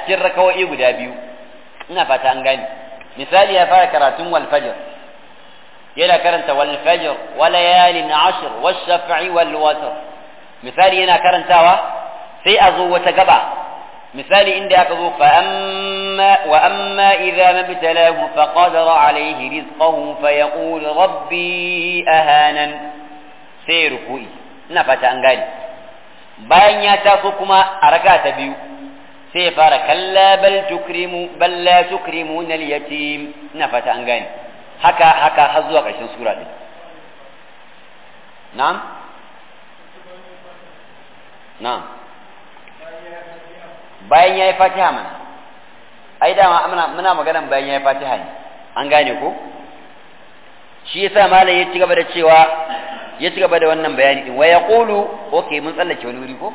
cikin rakawoyi guda biyu ina fata an gane misali ya fara karatun wal fajr yana karanta wal fajr wa layalin ashr wash shaf'i wal watr misali yana karantawa sai a zo wata gaba misali inda aka zo fa amma wa amma idza mabtalahu fa qadara alayhi rizqahu fa yaqul rabbi ahanan sai ruku'i ina fata an gane bayan ya taso kuma a raka ta biyu sai ya fara kalla bal tukrimu bal la tukrimuna al-yatim ina fata an gane haka haka har zuwa ƙarshen sura din na'am na'am bayan yayi fatiha mana ai dama muna muna maganan bayan yayi fatiha ne an gane ko shi yasa malam ya ci gaba da cewa ya ci gaba da wannan bayani din wa yaqulu okay mun tsallake wani wuri ko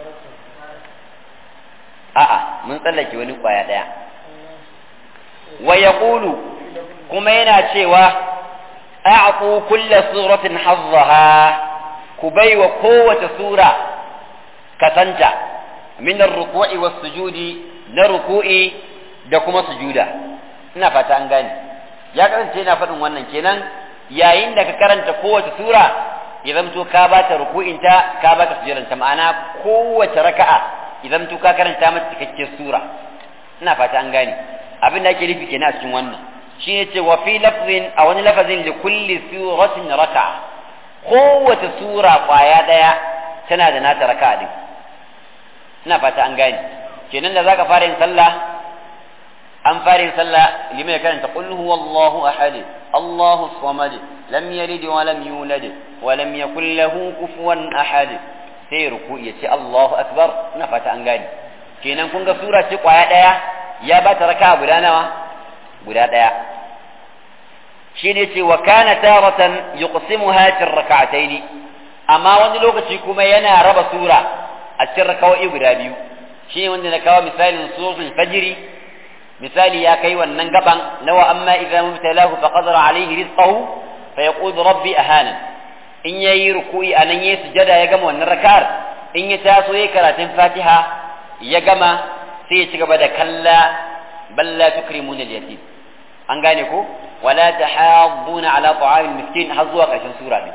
a'a mun tsallake wani kwaya daya wa yaqulu kuma yana cewa a'qu kulla suratin hazzaha ku baiwa kowace sura kasanta min ar-ruku'i was-sujudi na ruku'i da kuma sujuda ina fata an gane ya kasance yana faɗin wannan kenan yayin da ka karanta kowace sura ya zamto ka ba ta ruku'inta ka ba ta sujudanta ma'ana kowace raka'a ya zamto ka karanta mata cikakken sura ina fata an gane abin da ake nufi kenan a cikin wannan shi ne ce wa fi lafzin a wani lafazin li kulli suratin raka'a kowace sura kwaya daya tana da nata raka'a din ina fata an gane kenan da zaka fara yin sallah an fara yin sallah limai karanta qul huwallahu ahad Allahu samad lam yalid wa lam yulad wa lam yakul lahu kufuwan ahad sai ruku ya ce Allahu akbar ina fata an gane kenan kun ga sura ce kwaya daya ya ba ta raka'a guda nawa guda daya shine ce wa kana taratan yuqsimuha fi rak'ataini amma wani lokaci kuma yana raba sura a cikin rakawai guda biyu shi wanda na kawo misalin suratul fajri misali ya kai wannan gaban nawa amma idza mubtalahu fa qadara alayhi rizqahu fa yaqul rabbi ahana in yayi ruku'i anan yayi sujada ya gama wannan rak'ar in ya taso yayi karatun fatiha ya gama sai ya ci gaba da kalla bal la tukrimuna al-yatim an gane ko wala tahadduna ala ta'am al-miskin har zuwa ƙarshen sura din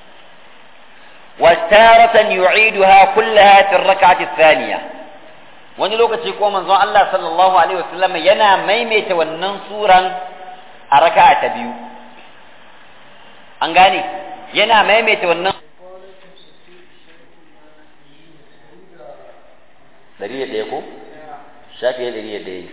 وتارة يعيدها كلها في الركعة الثانية wani lokaci ko manzon Allah sallallahu alaihi wasallam yana maimaita wannan suran a raka'a ta biyu an gane yana maimaita wannan dari da ɗaya ko shafi ya dari da ɗaya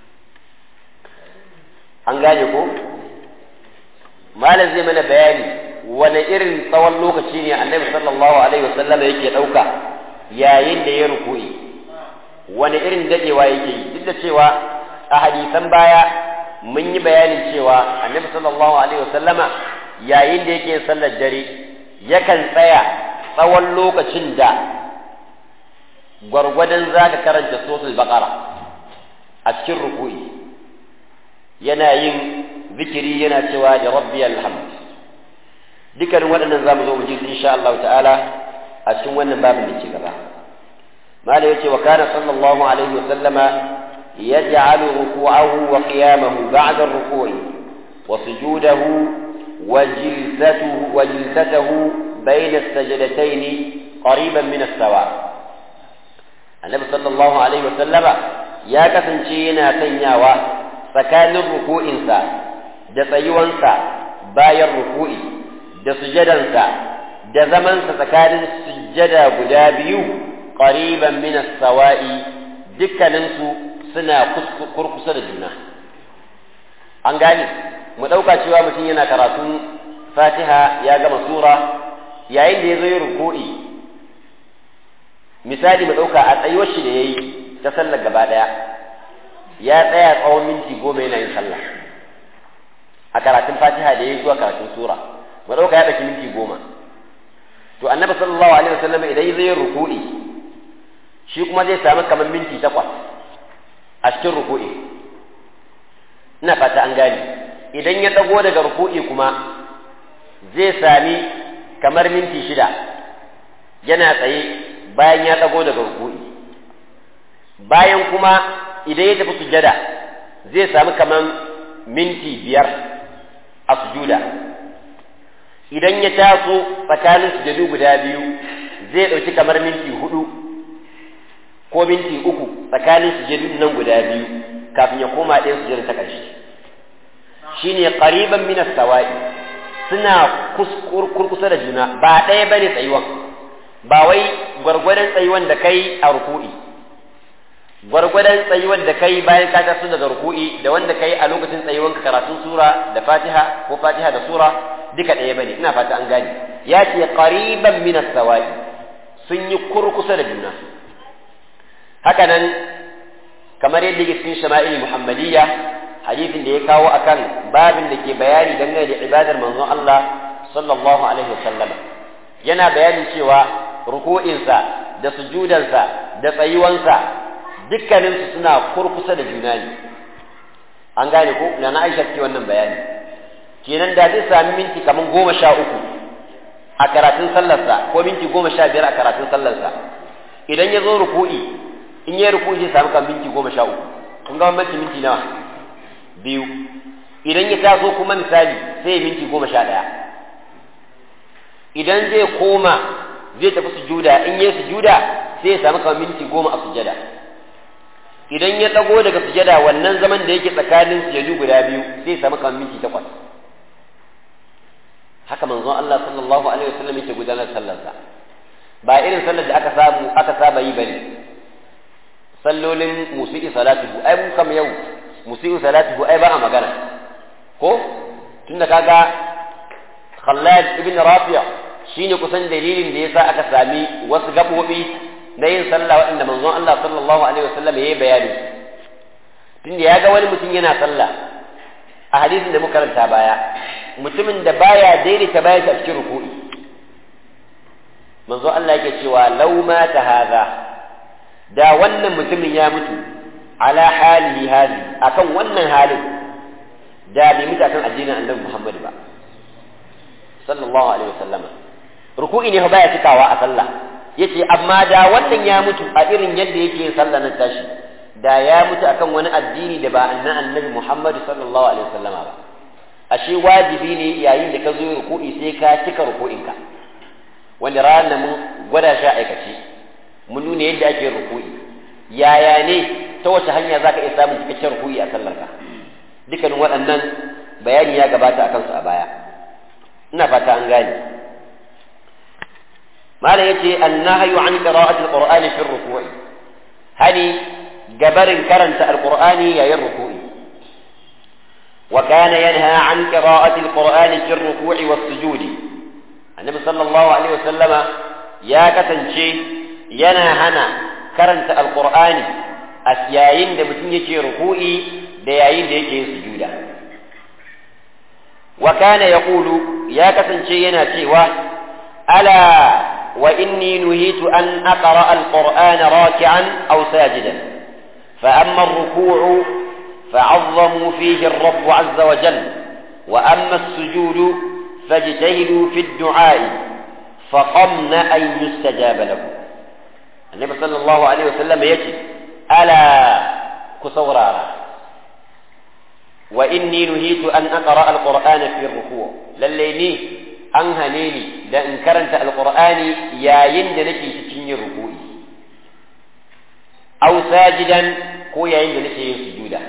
an gane ko malam zai mana bayani wani irin tsawon lokaci ne annabi sallallahu alaihi wasallam yake ɗauka yayin da ya ruku'i wani irin dadewa yake yi duk da cewa a hadisan baya mun yi bayanin cewa annabi sallallahu alaihi wasallama yayin da yake sallar dare yakan tsaya tsawon lokacin da gwargwadon za ka karanta sosul baqara a cikin ruku'i yana yin zikiri yana cewa da rabbi alhamd dukkanin waɗannan za mu zo mu ji insha Allah ta'ala a cikin wannan babin da ke gaba mala yace wa kana sallallahu alaihi wa sallama yaj'alu ruku'ahu wa qiyamahu ba'da ar-ruku'i wa sujudahu wa jilsatuhu wa jilsatuhu bayna as-sajdatayn qariban min as-sawa annabi sallallahu alaihi wa sallama ya kasance yana sanyawa tsakanin ruku'insa da tsayuwansa bayan ruku'i da sujadansa da zamansa tsakanin sujjada guda biyu qariban min as-sawa'i dukkaninsu suna kurkusa da juna an gane mu ɗauka cewa mutum yana karatun fatiha ya gama sura yayin da ya zo yi ruku'i misali mu ɗauka a tsayuwar shi da ya yi ta sallar gaba ɗaya ya tsaya tsawon minti goma yana yin sallah a karatun fatiha da ya yi zuwa karatun sura mu ɗauka ya ɗauki minti goma to annabi sallallahu alaihi wasallam idan zai ruku'i shi kuma zai samu kamar minti takwas a cikin ruku'i ina fata an gane idan ya ɗago daga ruku'i kuma zai sami kamar minti shida yana tsaye bayan ya ɗago daga ruku'i bayan kuma idan ya tafi sujada zai samu kaman minti biyar a sujuda idan ya taso tsakanin sujadu guda biyu zai ɗauki kamar minti hudu ko minti uku tsakanin sujadu nan guda biyu kafin ya koma ɗaya sujada ta ƙarshe shine qariban min as-sawa'i suna kurkusa da juna ba ɗaya bane tsayuwan ba wai gwargwadon tsayuwan da kai a ruku'i gwargwadon tsayuwan da kai bayan ka taso daga ruku'i da wanda kai a lokacin tsayuwan ka karatun sura da fatiha ko fatiha da sura duka ɗaya bane ina fata an gane ya ce qariban min as-sawa'i sun yi kurkusa da juna haka nan kamar yadda yake cikin shama'il muhammadiyya hadisin da ya kawo akan babin da ke bayani dangane da ibadar manzon Allah sallallahu alaihi wasallam yana bayanin cewa ruku'insa da sujudansa da tsayuwansa dukkaninsu suna kurkusa da juna ne an gane ko na na Aisha ce wannan bayani kenan da zai sami minti kaman goma sha uku a karatun sallarsa ko minti goma sha biyar a karatun sallarsa idan ya zo ruku'i in ya ruku'i zai sami kan minti goma sha uku kun ga bambanci minti nawa biyu idan ya taso kuma misali sai ya minti goma sha ɗaya idan zai koma zai tafi sujuda in ya sujuda sai ya samu kamar minti goma a sujada idan ya ɗago daga sujada wannan zaman da yake tsakanin sujadu guda biyu sai ya samu kamar minti takwas haka manzon Allah sallallahu alaihi wasallam yake gudanar sallarsa ba irin sallar da aka samu aka saba yi bane sallolin musi'i salatuhu ai mun kam yau musi'u salatuhu ai ba a magana ko tunda kaga Khallad ibn Rafi' shine kusan dalilin da yasa aka sami wasu gabobi na yin sallah waɗanda manzon Allah sallallahu alaihi wasallam yayi bayani tunda ya ga wani mutum yana sallah a hadisin da muka karanta baya mutumin da baya daidaita bayan a cikin ruku'i manzo Allah yake cewa law mata hadha da wannan mutumin ya mutu ala halihi hali akan wannan halin da bai mutu akan addinin annabi Muhammad ba sallallahu alaihi wasallama ruku'i ne baya cikawa a sallah yace amma da wannan ya mutu a irin yadda yake yin sallah na tashi da ya mutu akan wani addini da ba annan annabi Muhammad sallallahu alaihi wasallama ba ashe wajibi ne yayin da ka zo ruku'i sai ka cika ruku'inka wanda ranar mun gwada shi aikace mun nuna yadda ake ruku'i yaya ne ta wace hanya za ka iya samun cikakken ruku'i a sallarka dukkanin waɗannan bayani ya gabata a kansu a baya ina fata an gane malam yace annahyu an qira'ati alqur'ani fi ruku'i hani gabarin karanta alqur'ani yayin ruku'i وكان ينهى عن قراءة القرآن في الركوع والسجود النبي صلى الله عليه وسلم يا كتنشي ينا هنا كرنت القرآن أسياين da mutum yake ruku'i da yayin da yake sujuda wa kana yaqulu ya kasance yana cewa ala wa inni nuhitu an aqra alqur'ana raki'an aw sajidan fa amma ar-ruku'u فعظموا فيه الرب عز وجل وأما السجود فاجتهدوا في الدعاء فقمن أن يستجاب له النبي صلى الله عليه وسلم يجي ألا كسورارا وإني نهيت أن أقرأ القرآن في الركوع لليني أنهنيني لأن كرنت القرآن يا يندنكي تشيني الركوع أو ساجدا كو يا يندنكي سجودا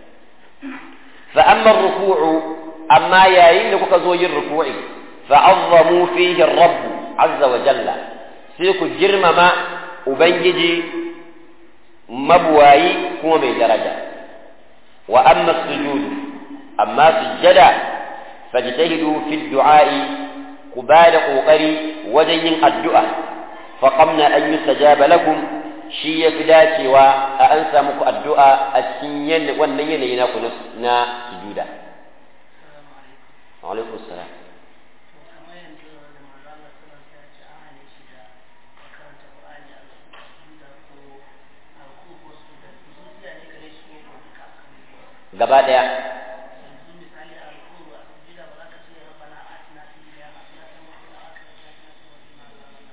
فأما الركوع أما يا إنك كزوي الركوع فعظموا فيه الرب عز وجل سيكو جرم ما أبنجي مبواي هو من درجة وأما السجود أما سجدا فاجتهدوا في الدعاء قبال قوقري وجين الدعاء فقمنا أن يستجاب لكم shi ya fi dacewa a an samu ku addu'a a cikin wannan yanayi na ku na sujuda. Alaikun salam. Gaba ɗaya.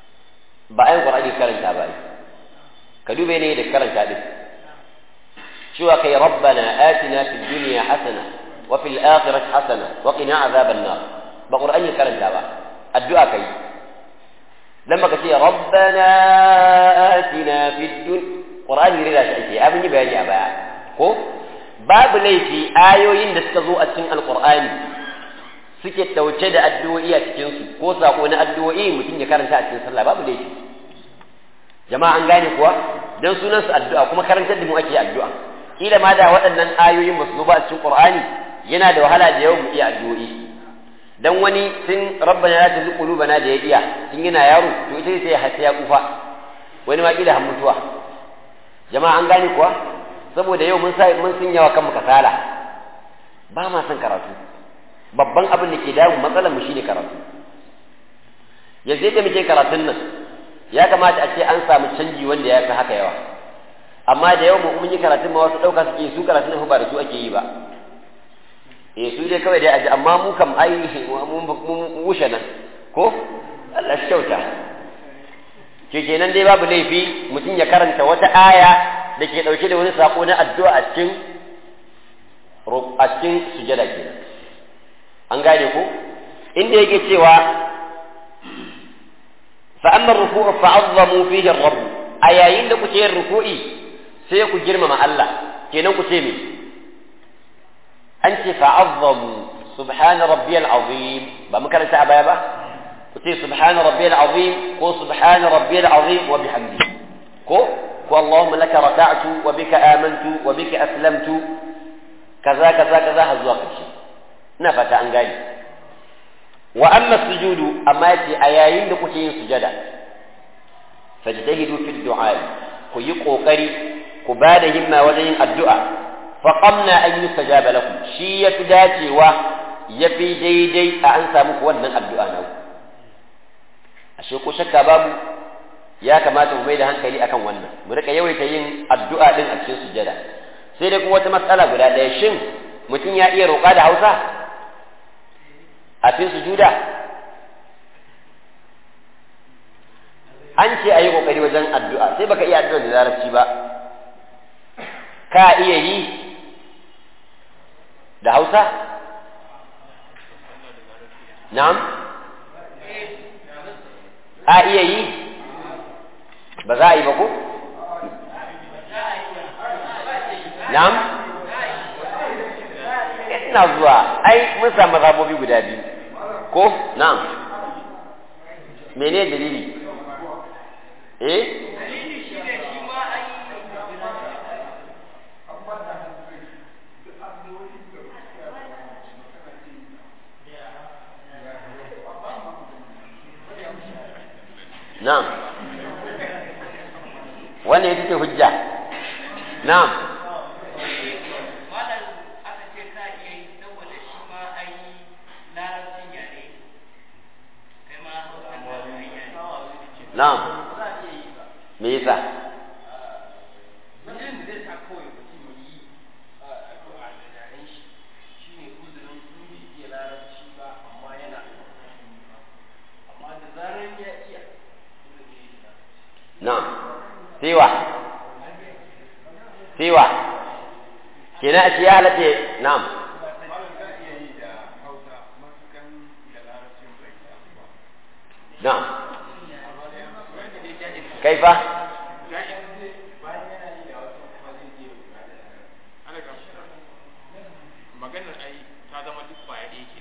Ba a yin ƙwararri karanta ba ka dube ne da karanta din cewa kai rabbana atina fid dunya hasana wa fil akhirati hasana wa qina azaban nar ba qur'ani karanta ba addu'a kai dan baka ce rabbana atina fid dunya qur'ani rida shi ake abin yi bayani a baya ko babu laifi ayoyin da suka zo a cikin alqur'ani suke dauke da addu'o'i a cikin su ko sako na addu'o'i mutum ya karanta a cikin sallah babu laifi jama'a an gane kuwa dan sunan su addu'a kuma karantar da mu ake addu'a kila ma da waɗannan ayoyin ba su zo ba a cikin qur'ani yana da wahala da yawan mu iya addu'o'i dan wani tun rabbana la tuzigh qulubana da ya iya tun yana yaro to ita sai ya hasa ya kufa wani ma kila har mutuwa jama'a an gane kuwa saboda yau mun sai mun sun yawa kanmu kasala ba ma son karatu babban abin da ke damu matsalar mu shine karatu yanzu da muke karatun nan ya kamata a ce an samu canji wanda ya fi haka yawa amma da yau mun yi karatun ma wasu ɗauka suke su karatun nan ba da su ake yi ba eh su dai kawai dai aji amma mu kam ai mun wuce nan ko Allah shi kyauta ke kenan dai babu laifi mutum ya karanta wata aya da ke ɗauke da wani sako na addu'a a cikin a cikin sujada kenan an gane ko inda yake cewa fa amma ruku'u fa'azzamu fihi ar-rabb a yayin da kuke yin ruku'i sai ku girmama Allah kenan ku ce me an ce fa'azzamu subhana rabbiyal azim ba mu karanta a baya ba ku ce subhana rabbiyal azim ko subhana rabbiyal azim wa bihamdi ko ko allahumma laka raka'tu wa bika amantu wa bika aslamtu kaza kaza kaza har zuwa ƙarshe ina fata an gane wa amma sujudu amma yace a yayin da kuke yin sujada fajtahidu fi du'a ku yi kokari ku ba da himma wajen yin addu'a fa qamna an yustajaba lakum shi yafi dacewa yafi daidai a an samu ku wannan addu'a na ashe ko shakka babu ya kamata mu mai da hankali akan wannan mu rika yawaita yin addu'a din a cikin sujada sai dai kuma wata matsala guda ɗaya shin mutum ya iya roƙa da Hausa a cikin sujuda an ce a yi ƙoƙari wajen addu'a sai baka iya addu'a da larabci ba ka iya yi da Hausa na'am a iya yi ba za a yi ba ko na'am ina zuwa ai mun samu mazhabobi guda biyu ko na'am mene dalili eh na'am wannan ita ce hujja na'am Na'am. Me yasa? Na'am. Siwa. Siwa. Kina a ya halatta na'am. Na'am. kaifa maganar ai ta zama duk kwaya ɗaya ke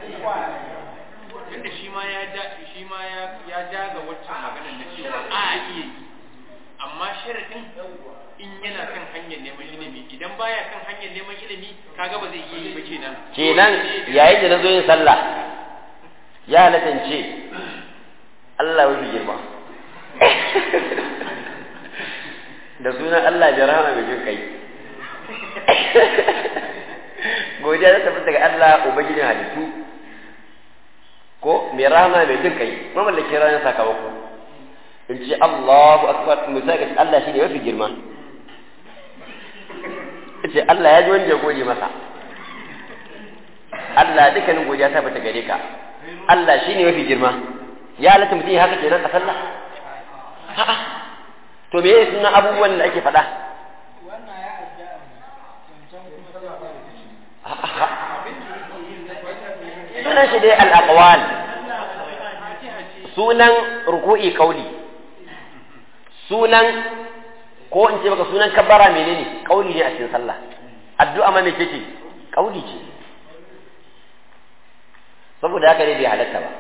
tunda shi ma ya ja shi ma ya ya jaga waccan maganar na cewa a iya yi amma sharadin in yana kan hanyar neman ilimi idan baya kan hanyar neman ilimi kaga ba zai iya yi ba kenan kenan yayin da na zo yin sallah ya halatta ce Allah ya girma da sunan Allah ya rahama mai jin kai godiya ta tafi daga Allah ubangijin halittu ko mai rahama mai jin kai mamallakin ranar sakamako in ce Allahu akbar misali Allah shi ne mafi girma ce Allah ya ji wanda ya gode masa Allah dukkanin godiya ta bata gare ka Allah shi ne mafi girma ya halatta mutum ya haka kenan a sallah a'a to me yake sunan abubuwan da ake faɗa dai al-aqwal sunan ruku'i kauli sunan ko in ce maka sunan kabbara menene kauli ne a cikin sallah addu'a ma me ce kauli ce saboda haka ne bai halatta ba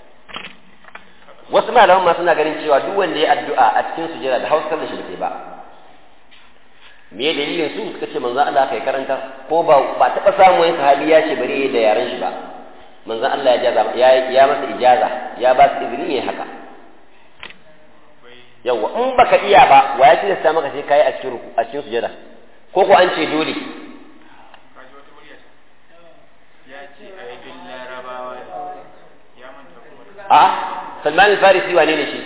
wasu malaman ma suna ganin cewa duk wanda ya addu'a a cikin sujada da hausa da shi bai ba me dalilin su suka ce manzo Allah kai karanta ko ba ba taba samu wani sahabi ya ce bari da yaran shi ba manzo Allah ya jaza ya ya masa ijaza ya ba su izini yayi haka yawa in baka iya ba wa ya tilasta maka sai kai a cikin ruku a cikin sujada ko ko an ce dole a Salman al-Farisi wane ne shi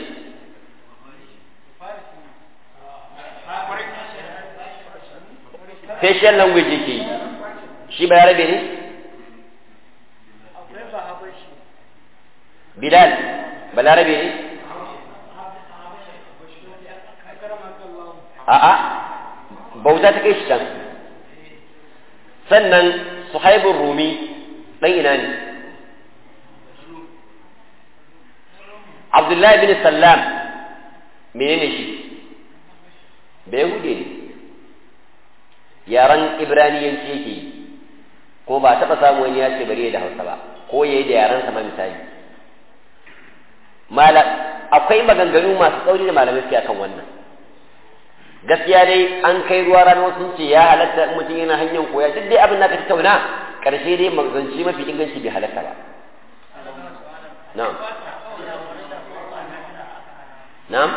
facial language yake yi shi ba yarabe ne Bilal balarabe ne a'a bauta ta kai shi can sannan suhaibun rumi ɗan ina ne abdullahi bin sallam menene shi bai hude ne yaren ibraniyanci yake yi ko ba taɓa samu wani ya ce bari da hausa ba ko ya yi da yaren sama misali akwai maganganu masu tsauri da malamai suke akan wannan gaskiya dai an kai ruwa ranar sun ce ya halatta in mutum yana hanyar koya duk dai abin da ka tattauna karshe dai magazanci mafi inganci bai halatta ba na'am na'am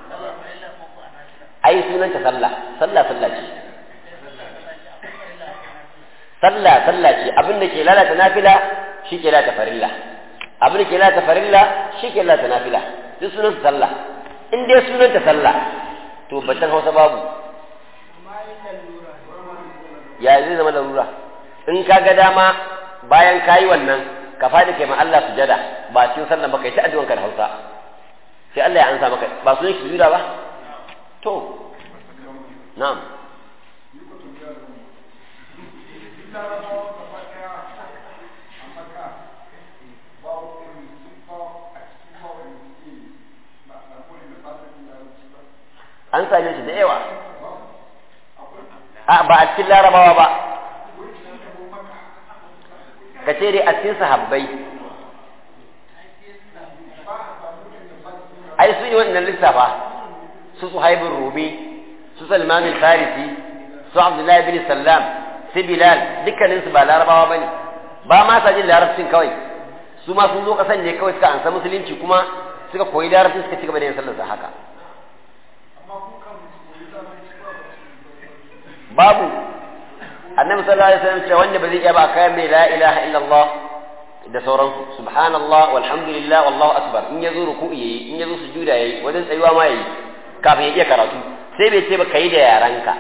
ai sunanta sallah sallah sallah ce sallah sallah ce abin da ke lalata nafila shi ke lalata farilla abin da ke lalata farilla shi ke lalata nafila duk sunanta sallah in dai sunanta sallah to batan hausa babu ya zai zama larura in ka ga dama bayan ka yi wannan ka faɗi kai ma Allah sujada ba cikin sallah ba kai ta addu'an ka da hausa sai Allah ya ansa maka ba su ne sujuda ba to na'am an same shi da yawa a ba a cikin larabawa ba ka ce dai a cikin sahabbai ai su yi wannan lissafa su su haibin rumi su salman farisi su abdullahi bin sallam su bilal dukkaninsu ba larabawa ba ne ba ma sa jin larabcin kawai su ma sun zo kasan ne kawai suka ansa musulunci kuma suka koyi larabcin suka ci gaba da yin sallarsa haka babu annabi sallallahu alaihi wasallam cewa wanda ba zai iya ba kayan mai la ilaha illallah da sauransu subhanallah walhamdulillah wallahu akbar in yazo ruku'i yayi in yazo sujuda yayi wajen tsayuwa ma yayi kafin ya iya karatu sai bai ce ba kai da yaranka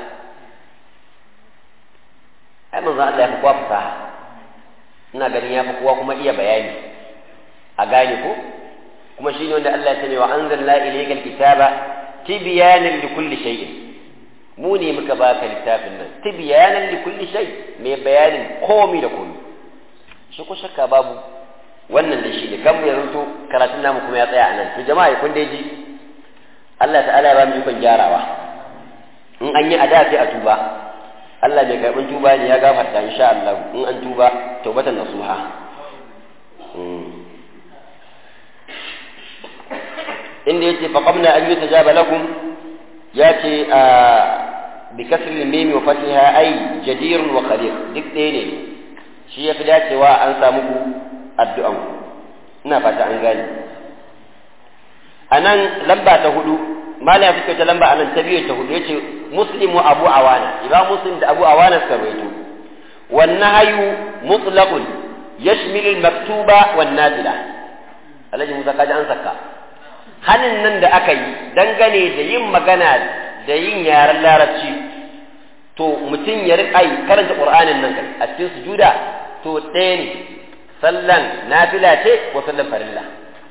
ai manzo Allah ya fi kowa fasaha ina ganin ya fi kowa kuma iya bayani a gane ko kuma shine wanda Allah ya ce wa anzalna ilaykal kitaba tibyanan likulli shay'in mu ne muka baka littafin nan tibyanan li kulli shay mai bayanin komi da komi shi ko shakka babu wannan da shi ne kan mu yanzu karatun namu kuma ya tsaya anan to jama'a kun dai ji Allah ta'ala ya ba mu ikon gyarawa in an yi ada sai a tuba Allah mai karɓin tuba ne ya gafarta insha Allah in an tuba taubatan nasuha inda yace faqamna an yutajaba lakum ya ce a bikasir mimi wa fatiha ai jadirun wa qadir duk ɗaya ne shi ya fi dacewa an samu ku addu'an ku ina fata an gane a nan lamba ta hudu mala ya fuskanta lamba a nan ta biyu ta hudu ya ce muslim wa abu awana imam muslim da abu awana suka rawaito wannan hayu mutlaqun yashmilu al-maktuba wan nafila alhaji musa kaji an saka hanin nan da aka yi dangane da yin magana da yin yaren larabci to mutum ya riƙa yi karanta ƙur'anin nan kai a cikin sujuda to ɗaya ne sallan nafila ce ko sallan farilla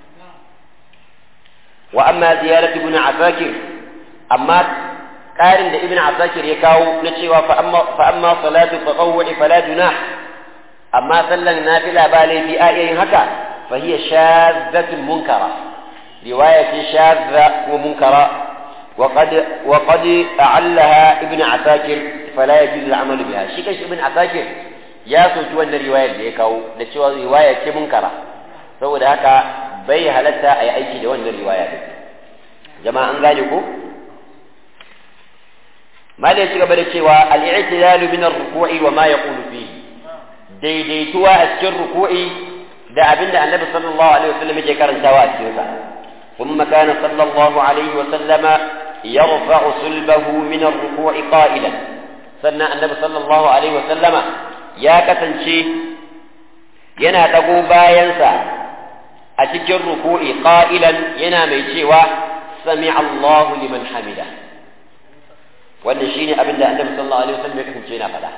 wa amma ziyarat ibn asakir amma ƙarin da ibn asakir ya kawo na cewa fa amma fa amma salatu tatawwu'i fala junah amma sallan nafila ba laifi a yin haka fa hiya shaddatun munkara riwaya ce shadda ko munkara وقد وقد أعلها ابن عساكر فلا يجوز العمل بها shi kanshi ibn asakir ya soki wannan riwayar da ya kawo da cewa riwaya ce munkara saboda haka bai halatta a yi aiki da wannan riwaya din jama'a an gane ko malai ci gaba da cewa al-i'tidalu min ar-ruku'i wa ma yaqulu fihi daidaituwa a cikin ruku'i da abinda annabi sallallahu alaihi wasallam yake karantawa a cikin sa ثم كان صلى الله عليه وسلم يرفع صلبه من الركوع قائلا سنة النبي صلى الله عليه وسلم يا كتنشي ينا تقو باينسا أتجر الركوع قائلا ينا ميشيوا سمع الله لمن حمده wannan shine abin da annabi sallallahu alaihi wasallam ya kasance yana faɗa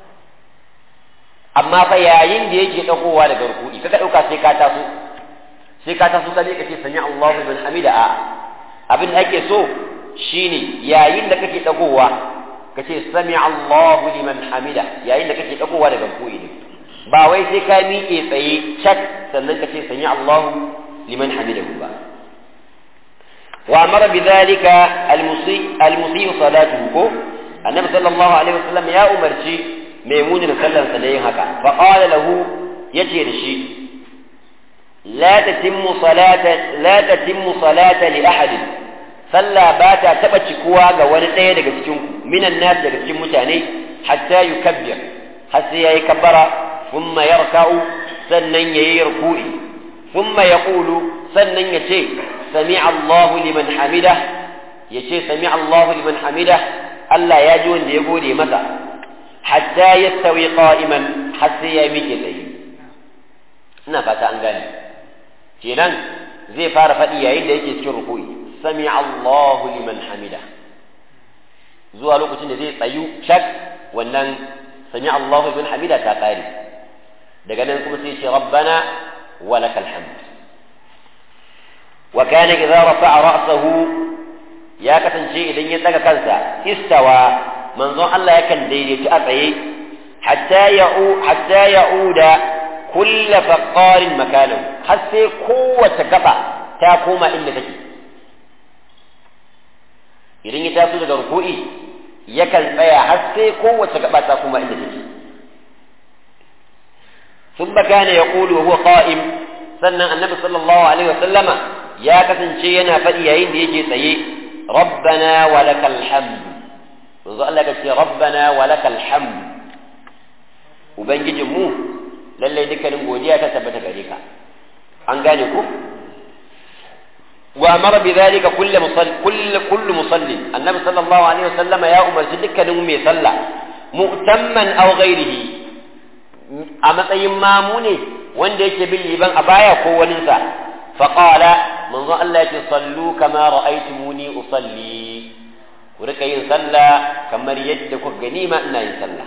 amma fa yayin da yake dagowa daga rukuni kaga dauka sai ka taso sai ka taso ka ka ce sami Allahu liman hamida a abin da ake so shine yayin da kake dagowa ka ce sami Allahu liman hamida yayin da kake dagowa daga koyi ne ba wai sai ka miƙe tsaye cak sannan ka ce sami Allahu liman hamida ba wa amara bidhalika almusi almusi salatuhu ko annabi sallallahu alaihi wasallam ya umarci maimunin sallarsa da yin haka fa qala lahu yace da shi لا تتم صلاة لا تتم صلاة لأحد صلى باتا تبتش كوا wani ɗaya daga cikin ku minan nas daga cikin mutane hatta yukabbir har sai yayi kabbara thumma yarka'u sannan yayi ruku'i thumma yaqulu sannan yace sami'a Allahu liman hamida yace sami'a Allahu liman hamida Allah ya ji wanda ya gode masa hatta yastawi qa'iman har sai ya miƙe tsaye ina fata an gane kenan zai fara faɗi yayin da yake cikin ruku'i sami Allahu liman hamida zuwa lokacin da zai tsayu shak wannan sami Allahu liman hamida ta ƙare daga nan kuma sai ce rabbana wa lakal hamd wa kana idza rafa'a ra'sahu ya kasance idan ya daga kansa istawa manzon Allah yakan daidaitu a tsaye hatta ya'u hatta ya'uda kulla faqarin makanan har sai kowace gaba ta koma inda take idan ya taso daga ruku'i yakan tsaya har sai kowace gaba ta koma inda take ثم كان يقول وهو قائم sannan annabi sallallahu alaihi wa sallama ya kasance yana faɗi yayin da yake tsaye rabbana wa lakal hamd manzo Allah ya ce rabbana wa lakal hamd ubangijin mu lallai dukkanin godiya ta tabbata gare ka an gane ku wa amara bi dhalika kullu musalli kullu kullu musalli annabi sallallahu alaihi wasallama ya umarci dukkanin mai sallah mu'tamman aw ghairihi a matsayin mamu ne wanda yake bin liban a baya ko waninsa fa qala manzo Allah yake sallu kama ra'aytumuni usalli ku rika yin sallah kamar yadda kuka gani ma ina yin sallah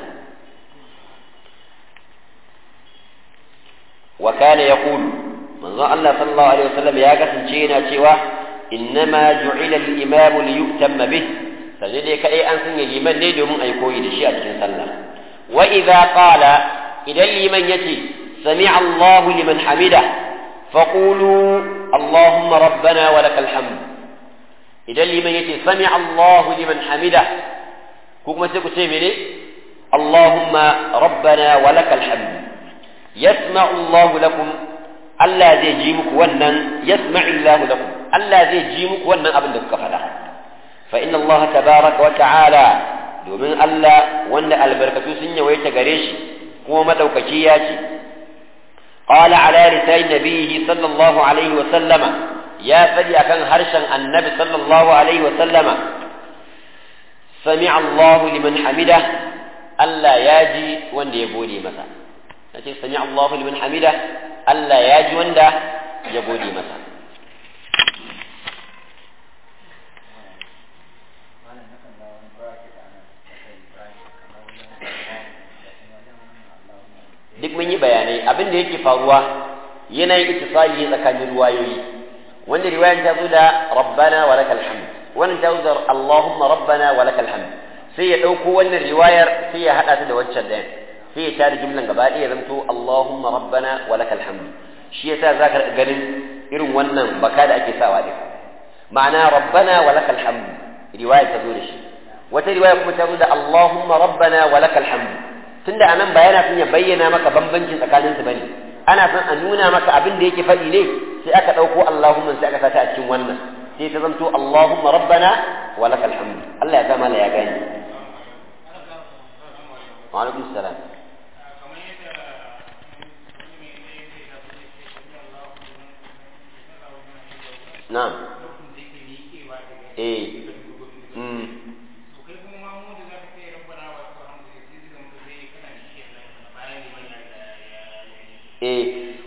وكان يقول من ظن الله صلى الله عليه وسلم يا قسم شينا شوى إنما جعل الإمام ليؤتم به فلذلك أي أنسن الإيمان نيدو من أي كوي لشيء صلى وإذا قال إذا الإيمان يتي سمع الله لمن حمده فقولوا اللهم ربنا ولك الحمد إذا الإيمان يتي سمع الله لمن حمده كوكما تقول اللهم ربنا ولك الحمد يسمع الله لكم Allah zai ji muku wannan yasma'illahu lakum Allah zai ji muku wannan abin da kuka faɗa fa inna Allah tabaraka wa ta'ala domin Allah wanda albarkatu sun yawaita gare shi kuma madaukaki ya ce qala ala lisan nabiyhi sallallahu alaihi wa sallama ya fadi akan harshen annabi sallallahu alaihi wa sallama sami'a Allah liman hamida Allah ya ji wanda ya gode masa nace sami Allahu liman hamida Allah ya ji wanda ya gode masa duk mun yi bayanai abin da yake faruwa yanayin ittisali tsakanin ruwayoyi wanda riwayan ta zo da rabbana wa lakal hamd wannan ta zo da allahumma rabbana wa lakal hamd sai ya dauko wannan riwayar sai ya hada ta da wancan dayan sai ya tada jumlan gaba ɗaya zamto Allahumma rabbana wa lakal hamdu shi yasa zaka ganin irin wannan baka da ake sawa din ma'ana rabbana wa lakal hamdu riwaya ta zo da shi wata riwaya kuma ta zo da Allahumma rabbana wa lakal hamdu tunda anan ba yana son ya bayyana maka bambancin tsakanin su bane ana son a nuna maka abin da yake faɗi ne sai aka ɗauko Allahumma sai aka sata a cikin wannan sai ta zanto Allahumma rabbana wa lakal hamdu Allah ya zama la ya gani wa alaikum salam na'am eh mm eh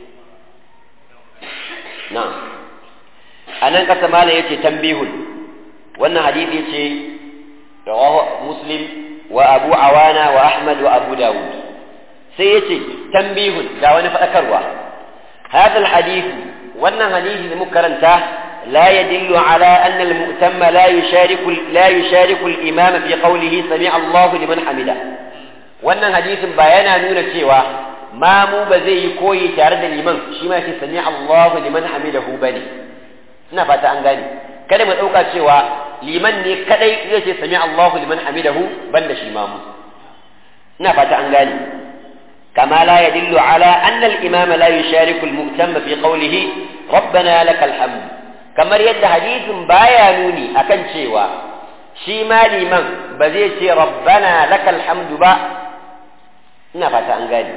na'am anan kasa mala yace tambihun wannan hadisi yace rawahu muslim wa abu awana wa ahmad wa abu dawud sai yace tambihun ga wani fadakarwa hadha alhadith wannan hadisi da muka karanta لا يدل على أن المؤتم لا يشارك لا يشارك الإمام في قوله سمع الله لمن حمده wannan hadisin ba yana nuna cewa mamu ba zai yi koyi tare da liman shi ma yake sami Allahu liman hamidahu bane ina fata an gane kada mu dauka cewa liman ne kadai zai ce sami Allahu liman hamidahu banda shi mamu ina fata an gane kama la yadullu ala anna al-imam la yushariku al-mu'tamma fi qawlihi rabbana lakal hamd kamar yadda hadisin baya nuni akan cewa shi ma liman ba zai ce rabbana lakal hamdu ba ina fata an gane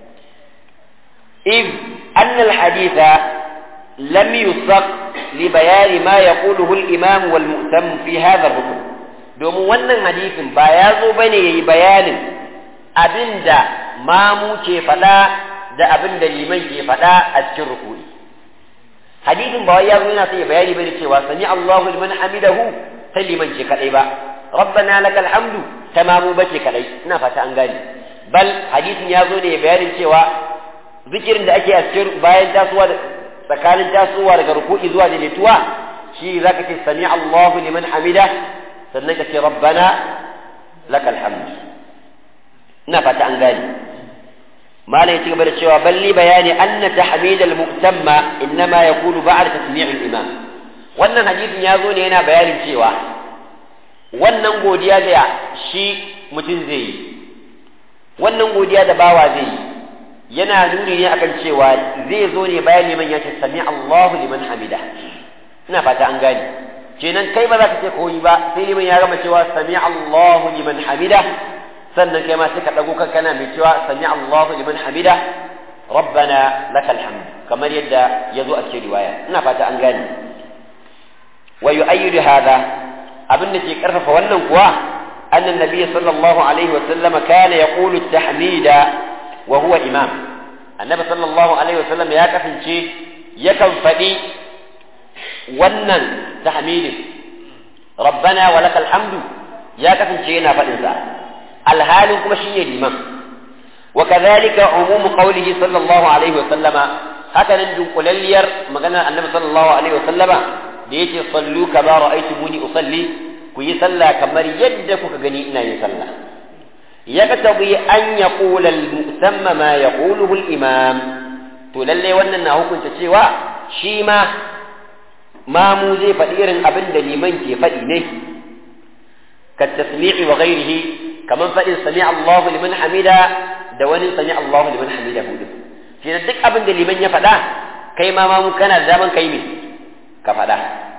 إذ أن الحديث لم يسق لبيان ما يقوله الإمام والمؤتم في هذا الركن دوم wannan hadisin ba ya zo bane yayi bayanin abinda mamu ke faɗa da abinda liman ke faɗa a cikin rukuni hadisin ba wai ya zo yana sai bayani bane cewa sami Allahu liman hamidahu ta liman ce kadai ba rabbana lakal hamdu tamamu bace kadai ina fata an gane bal hadisin ya zo ne bayanin cewa zikirin da ake a cikin bayan tasowa tsakanin tasowa daga ruku'i zuwa daidaituwa shi zaka ce sami Allahu liman hamida sannan ka ce rabbana lakal hamd ina fata an gane malam ya ci gaba da cewa balli bayani anna tahmid al-mu'tamma innama yakunu ba'da tasmi' al-imam wannan hadisin ya zo ne yana bayanin cewa wannan godiya da shi mutum zai yi wannan godiya da bawa zai yi yana nuni ne akan cewa zai zo ne bayan liman ya ce sami Allahu liman hamida ina fata an gane kenan kai ba za ka ce koyi ba sai liman ya gama cewa sami Allahu liman hamida sannan kai ma sai ka dago kanka kana mai cewa sami Allahu liman hamida rabbana lakal hamd kamar yadda ya zo a cikin riwaya ina fata an gane wa yu'ayyidu hadha abin da ke karfafa wannan kuwa annan nabiyyi sallallahu alaihi wa sallama kana yaqulu at-tahmida wa huwa imam annabi sallallahu alaihi wasallam ya kasance yakan faɗi wannan tahmidin rabbana wa lakal hamdu ya kasance yana faɗin sa alhalin kuma shine liman wa kadhalika umum qawlihi sallallahu alaihi wasallama haka nan dunkulalliyar maganar annabi sallallahu alaihi wasallama da yake sallu kama ra'aytumuni usalli ku yi sallah kamar yadda kuka gani ina yin sallah يقتضي أن يقول المؤتم ما يقوله الإمام تللي وانا هكون تسيوا شيما ما موزي فدير أبن لمن كي فدينه كالتسميع وغيره كمن فإن سمع الله لمن حمده دوان سمع الله لمن حمده هدف في ندك أبن لمن يفدا كيما ما ممكن الزمن كيمي كفدا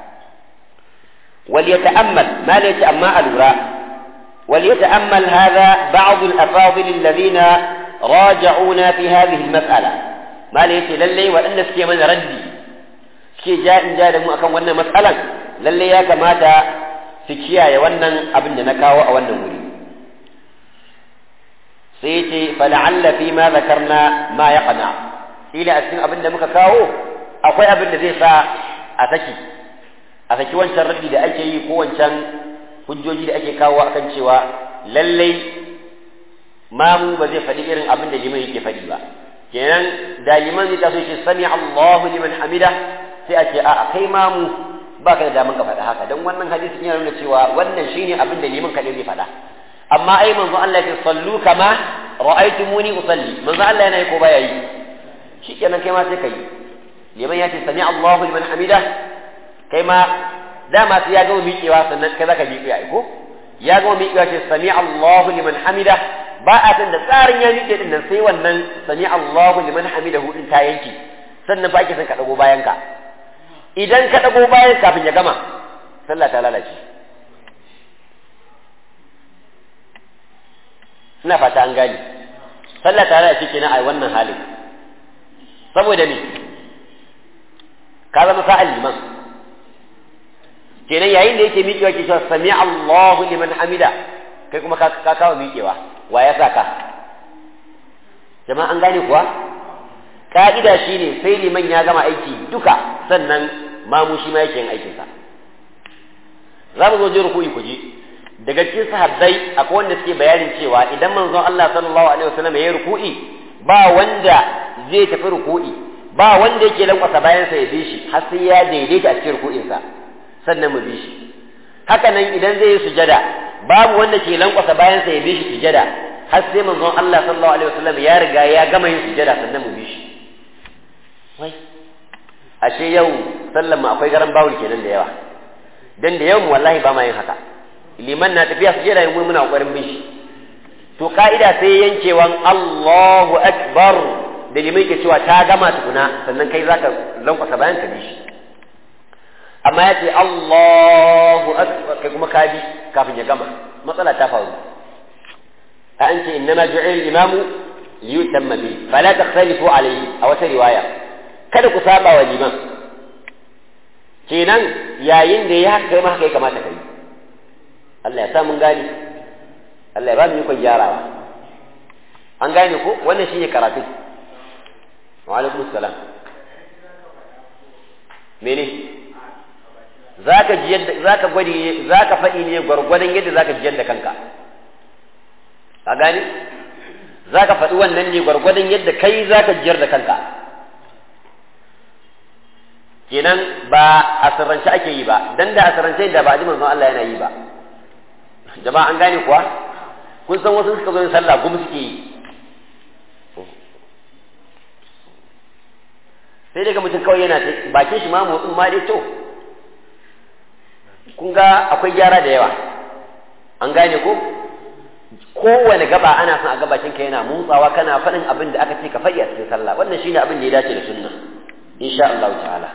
وليتأمل ما ليتأمل الوراء وليتأمل هذا بعض الأفاضل الذين راجعونا في هذه المسألة ما ليس للي وأن سكي من ردي سكي جاء جاء دمو أكون وانا مسألة للي يا كماتا سكيا وانا أبن نكاو أو وانا مري سيتي فلعل فيما ذكرنا ما يقنع إلى أسن أبن مكاو أقوي أبن ذي سا أتكي أتكي وانشان ردي دا أكي كو وانشان hujjoji da ake kawo akan cewa lallai mamu ba zai faɗi irin abin da liman yake faɗi ba kenan da liman zai taso shi sami Allahu liman hamida sai a ce a kai mamu ba ka da daman ka faɗa haka don wannan hadisin yana nuna cewa wannan shine abin da liman kaɗai zai faɗa amma ai manzo Allah ya sallu kama ra'aytumuni usalli manzo Allah yana yi ko baya yi shikenan kai ma sai kai liman ya ce sami Allahu liman hamida kai ma dama sai ya gama miƙewa sannan kai zaka miƙe ai ko ya gama miƙewa ce sami Allahu liman hamida ba a san da tsarin ya miƙe din nan sai wannan sami Allahu liman hamida hudin ta yanki sannan ba ake son ka dago bayan ka idan ka dago bayan kafin ya gama sallah ta lalace ina fata an gane sallah ta lalace kenan a wannan halin saboda me ka zama sa'al liman kenan yayin da yake miƙewa ke cewa sami Allahu liman hamida kai kuma ka kawo miƙewa wa ya saka jama'a an gane kuwa ka'ida shine sai liman ya gama aiki duka sannan mamu shi ma yake yin aikinsa za mu zo je ruku'i ku je daga cikin sahabbai akwai wanda suke bayanin cewa idan manzon Allah sallallahu alaihi wasallam ya yi ruku'i ba wanda zai tafi ruku'i ba wanda yake lankwasa bayan sa ya bi shi har sai ya daidaita a cikin ruku'in sa sannan mu bi shi haka nan idan zai yi sujada babu wanda ke lankwasa bayan sa ya bi shi sujada har sai manzon Allah sallallahu alaihi wasallam ya riga ya gama yin sujada sannan mu bi shi wai ashe yau sallan mu akwai garan bawul kenan da yawa dan da yau mu wallahi ba ma yin haka liman na tafiya su jira yin muna kokarin bin shi to ka'ida sai yankewan Allahu akbar da liman ke cewa ta gama tukuna sannan kai zaka lankwasa bayan ka bi shi amma ya ce Allahu akbar kai kuma ka bi kafin ya gama matsala ta faru a an ce innama ju'il imamu liyutamma bi fala takhtalifu alayhi a wata riwaya kada ku saba wa liman kenan yayin da ya haka kai ma haka ya kamata kai Allah ya sa mun gane Allah ya ba mu yi gyarawa an gane ko wannan shine karatu wa alaikum salam mene zaka ji yadda zaka gwadi zaka faɗi ne gwargwadon yadda zaka ji yadda kanka ka gane zaka faɗi wannan ne gwargwadon yadda kai zaka jiyar da kanka kenan ba a sirrance ake yi ba dan da a sirrance da ba a ji manzon Allah yana yi ba jama'a an gane kuwa kun san wasu suka zo sallah gum suke yi sai daga mutum kawai yana bakin shi ma motsin ma dai to kun ga akwai gyara da yawa an gane ko kowane gaba ana son a ga bakin ka yana motsawa kana faɗin abin da aka ce ka faɗi a cikin sallah wannan shine abin da ya dace da sunna insha Allah ta'ala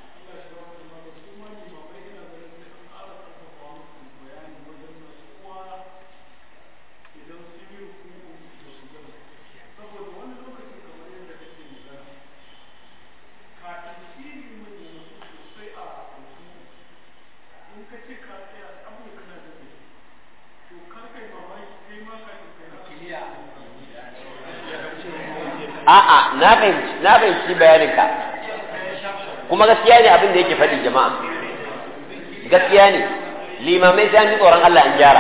a'a na fahimci na fahimci bayaninka kuma gaskiya ne abin da yake faɗi jama'a gaskiya ne limamai sai an ji tsoron Allah an gyara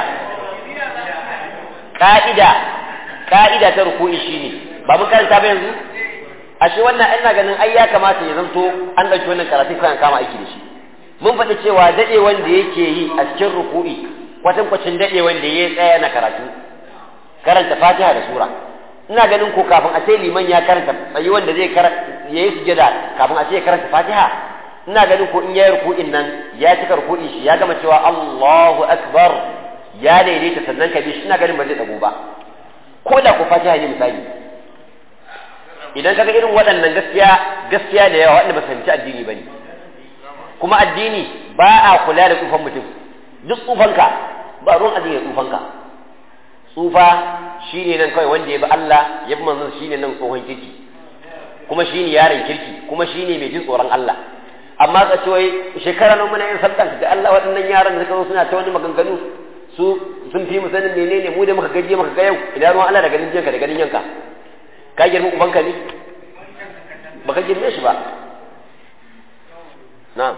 ka'ida ka'ida ta ruku'i shine ba mun karanta ba yanzu ashe wannan ina ganin ai ya kamata ya zanto an ɗauki wannan karatu kan kama aiki da shi mun faɗi cewa daɗe wanda yake yi a cikin ruku'i kwatankwacin daɗe wanda ya tsaya na karatu karanta fatiha da sura ina ganin ko kafin a ce liman ya karanta tsayi wanda zai ya yi sujada kafin a ce ya karanta fatiha ina ganin ko in ya yi ruku'in nan ya cika ruku'in shi ya gama cewa Allahu akbar ya daidaita sannan ka bi shi ina ganin ba zai dago ba ko da ko fatiha ne misali idan kaga irin waɗannan gaskiya gaskiya da yawa wanda ba su fahimci addini bane kuma addini ba a kula da tsufan mutum duk tsufanka ba ruwan addini da tsufanka tsufa shi ne nan kawai wanda ya bi Allah ya bi manzon shi ne nan tsohon kirki kuma shi ne yaron kirki kuma shi ne mai jin tsoron Allah amma ka ce wai shekara nan muna yin sabta da Allah waɗannan yaran da suka zo suna ta wani maganganu su sun fi mu sanin menene mu da muka gaje muka ga yau idan ruwan Allah da ganin jinka da ganin yanka ka girma ubanka ne baka girme shi ba na'am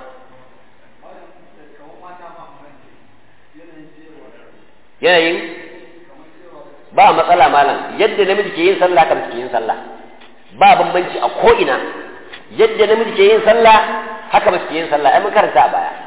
yanayin ba matsala malam yadda namiji ke yin sallah kan ke yin sallah ba bambanci a ko'ina yadda namiji ke yin sallah haka mace ke yin sallah ai mun karanta a baya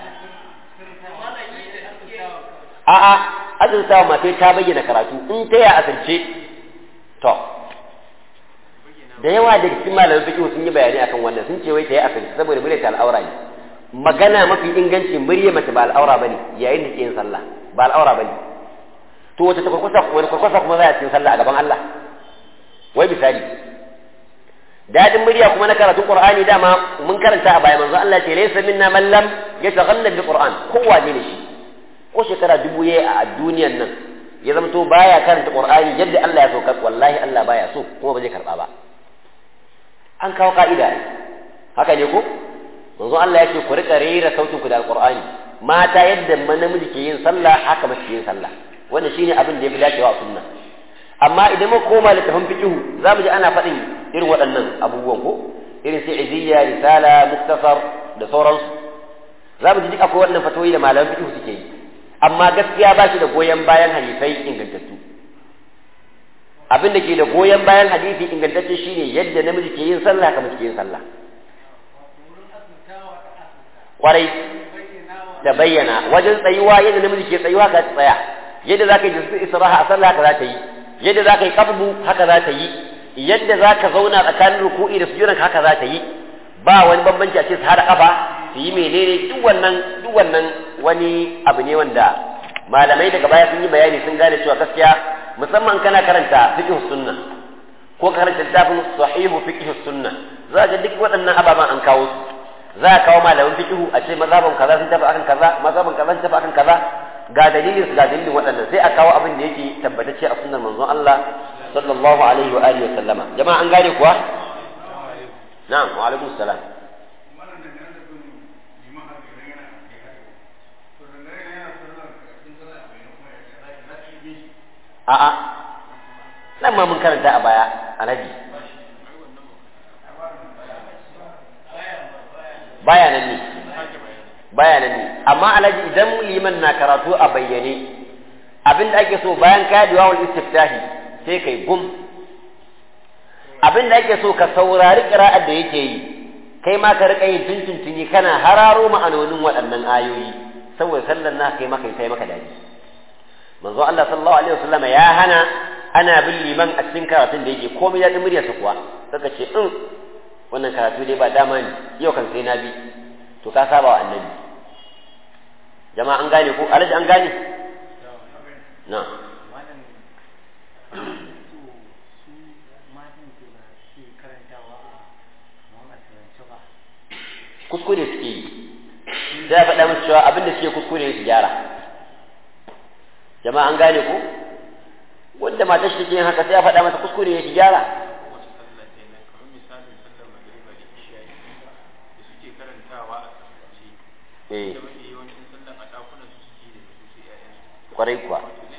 a'a azurtawa mace ta bayyana karatu in ta ya asirce to da yawa daga cikin malaman fiqh sun yi bayani akan wannan sun ce wai ta yi akan saboda murya ta al'aura ne magana mafi inganci murya mace ba al'aura bane yayin da ke yin sallah ba al'aura bane to wace ta kurkusa wani kurkusa kuma za a cikin sallah a gaban Allah wai misali dadin murya kuma na karatun qur'ani dama mun karanta a baya manzo Allah ce laysa minna man lam yataghanna bil qur'an kowa ne shi ko shekara dubu yayi a duniyan nan ya zama to baya karanta qur'ani yadda Allah ya so ka wallahi Allah baya so kuma ba zai karba ba an kawo ka'ida haka ne ko manzo Allah ya ce ku rika rera sautin ku da alqur'ani mata yadda namiji ke yin sallah haka mace ke yin sallah wannan shine abin da ya fi dacewa a sunna amma idan muka koma littafin fiqh za mu ji ana faɗin irin waɗannan abubuwan ko irin sai iziyya risala muktasar da sauransu za mu ji duk akwai waɗannan fatoyi da malaman fiqh suke yi amma gaskiya ba shi da goyon bayan hadisai ingantattu abin da ke da goyon bayan hadisi ingantacce shine yadda namiji ke yin sallah haka mace ke yin sallah kwarai da bayyana wajen tsayuwa yadda namiji ke tsayuwa ka tsaya yadda za ka yi jinsu isra'a a sallah haka za ta yi yadda za ka yi kabbu haka za ta yi yadda za ka zauna tsakanin ruku'i da sujudan haka za ta yi ba wani bambanci a ce su hada kafa su yi menene duk wannan duk wannan wani abu ne wanda malamai daga baya sun yi bayani sun gane cewa gaskiya musamman kana karanta fiqh sunna ko karanta littafin sahihu fiqh sunna za ga duk waɗannan ababen an kawo su za a kawo malaman fiqh a ce mazhaban kaza sun tafi akan kaza mazhaban kaza sun tafi akan kaza ga dalilin su ga dalilin waɗannan sai a kawo abin da yake tabbatacce a sunnar manzon Allah sallallahu alaihi wa alihi wa sallama jama'a an gane kuwa na'am wa alaikum salam a'a nan ma mun karanta a baya alhaji baya nan ne baya nan ne amma alhaji idan liman na karatu a bayyane abin da ake so bayan ka yi wal istiftahi sai kai gum abin da ake so ka saurari qira'ar da yake yi kai ma ka rika yin tuntuntuni kana hararo ma'anonin waɗannan ayoyi saboda sallar na kai maka sai maka daji manzo Allah sallallahu alaihi wasallam ya hana ana bin liman a cikin karatun da yake komai ya murya su kuwa saka ce in wannan karatu dai ba dama ne yau kan sai na bi to ka saba wa annabi jama'a an gane ko alaji an gane na kuskure suke yi sai a faɗa musu cewa abin da suke kuskure su gyara jama'a an gane ko wanda matar shi take yin haka sai a faɗa mata kuskure ya ki gyara eh kwarai kuwa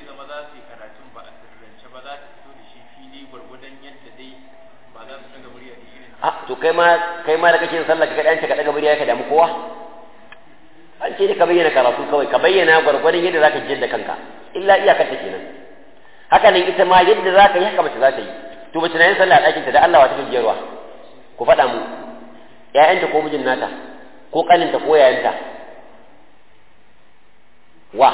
a to kai ma kai ma da kake yin sallah ka kadan ka daga murya ka damu kowa an ce ne ka bayyana karatu kawai ka bayyana gwargwadon yadda zaka jiyar da kanka illa iyakar ta kenan haka nan ita ma yadda zaka yi haka mace za ta yi to mace na yin sallah a ɗakinta da Allah wa ta jiyarwa ku faɗa mu ƴaƴanta ko mijin nata ko ƙaninta ko yayanta wa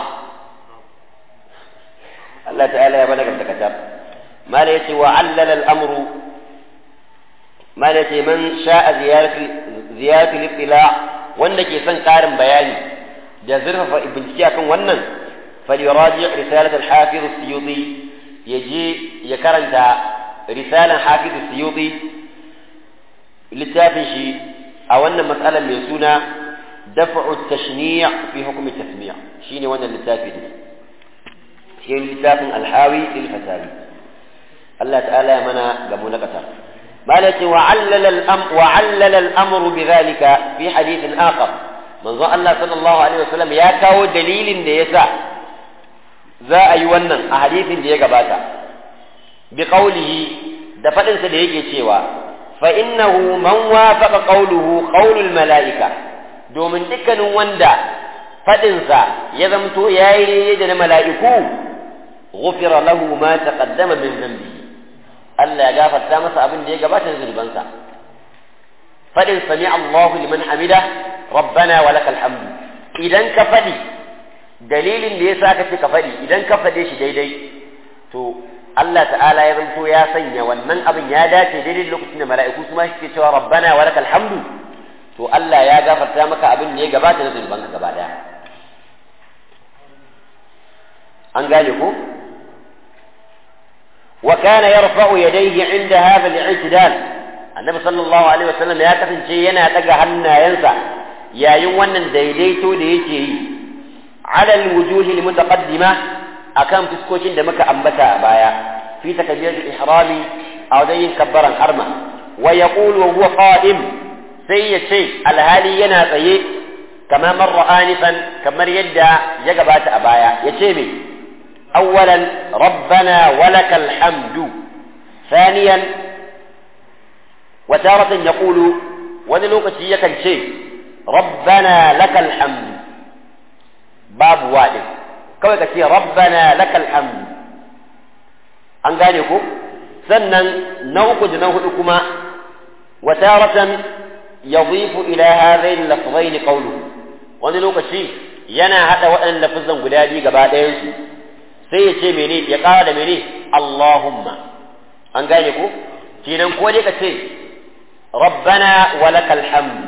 Allah ta'ala ya balaga ta katab mala yace wa allala al-amru mala yace man sha'a ziyarati ziyarati al-ittila wanda ke son karin bayani da zurfafa bincike akan wannan falyuraji risalat al-hafiz as-suyuti yaje ya karanta risalan hafiz as-suyuti littafin shi a wannan matsalar mai suna dafa'u at-tashni' fi hukm at-tasmi' shine wannan littafi ne shi littafin alhawi lil fatawi Allah ta'ala ya mana gamu na kasa malati wa allala al-am wa allala al-amr bidhalika fi hadith akhar manzo Allah sallallahu alaihi wasallam ya kawo dalilin da yasa za a yi wannan a hadithin da ya gabata bi qawlihi da fadin sa da yake cewa fa innahu man wafaqa qawluhu qawlul malaika domin dukkanin wanda fadinsa ya zamto yayi da na mala'iku غفر له ما تقدم من ذنبه Allah ya gafarta masa abin da ya gabata da zunubansa fadin sami Allahu liman hamida rabbana wa lakal hamdu idan ka fadi dalilin da yasa kace ka fadi idan ka fade shi daidai to Allah ta'ala ya zanto ya sanya wannan abin ya dace daidai lokacin da mala'iku su ma suke cewa rabbana wa lakal hamdu to Allah ya gafarta maka abin da ya gabata na zunubanka gaba daya an gane ko wa kana yarfa'u yadayhi 'inda hadha al-i'tidal annabi sallallahu alaihi wasallam ya kasance yana daga hannayensa yayin wannan daidaito da yake yi ala al-wujuhi al-mutaqaddima akan fuskokin da muka ambata a baya fi takbiratul ihrami a wajen yin kabbaran harma wa yaqulu wa huwa qa'im sai ya ce alhali yana tsaye kama marra anifan kamar yadda ya gabata a baya ya ce me awwalan rabbana walakal hamdu thaniyan wa taratan yaqulu wani lokaci yakan ce rabbana lakal hamdu babu wadin kawai ka ce rabbana lakal hamdu an gane ko sannan na uku da na hudu kuma wa taratan yadhifu ila hadhain lafzain qawluhu wani lokaci yana hada waɗannan lafazan guda biyu gaba ɗayan su sai ya ce mene ya ƙara da mene Allahumma an gane ko kenan ko dai ka ce rabbana wa lakal hamdu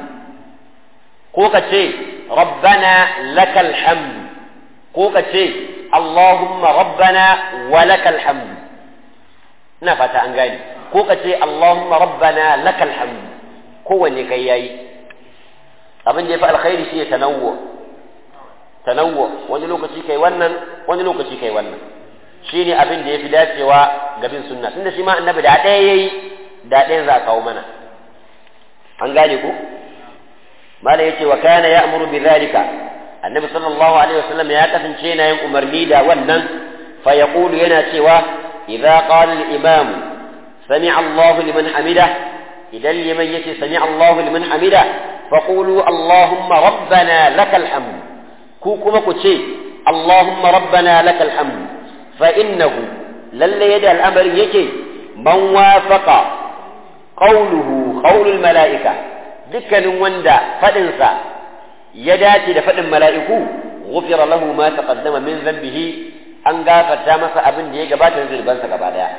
ko ka ce rabbana lakal hamdu ko ka ce Allahumma rabbana wa lakal hamdu ina fata an gane ko ka ce Allahumma rabbana lakal hamdu kowanne kai yayi abin da ya fi alkhairi shi ya tanawwu tanawwu wani lokaci kai wannan wani lokaci kai wannan shine abin da ya fi dacewa ga bin sunna tunda shi ma annabi da ɗaya yayi da ɗayan za a kawo mana an gane ko mala yace wa kana ya'muru bi dhalika annabi sallallahu alaihi wasallam ya kasance yana yin umarni da wannan fa yaqulu yana cewa idza qala al-imam sami'a Allahu liman hamidah idan liman yace sami Allahu liman hamida faqulu Allahumma rabbana lakal hamd ku kuma ku ce Allahumma rabbana lakal hamd fa innahu lalle yadda al'amarin yake man wafaqa qawluhu qawlul mala'ika dukkanin wanda fadin sa ya dace da fadin mala'iku ghufira lahu ma taqaddama min dhanbihi an gafarta masa abin da ya gabata da zurbansa gaba daya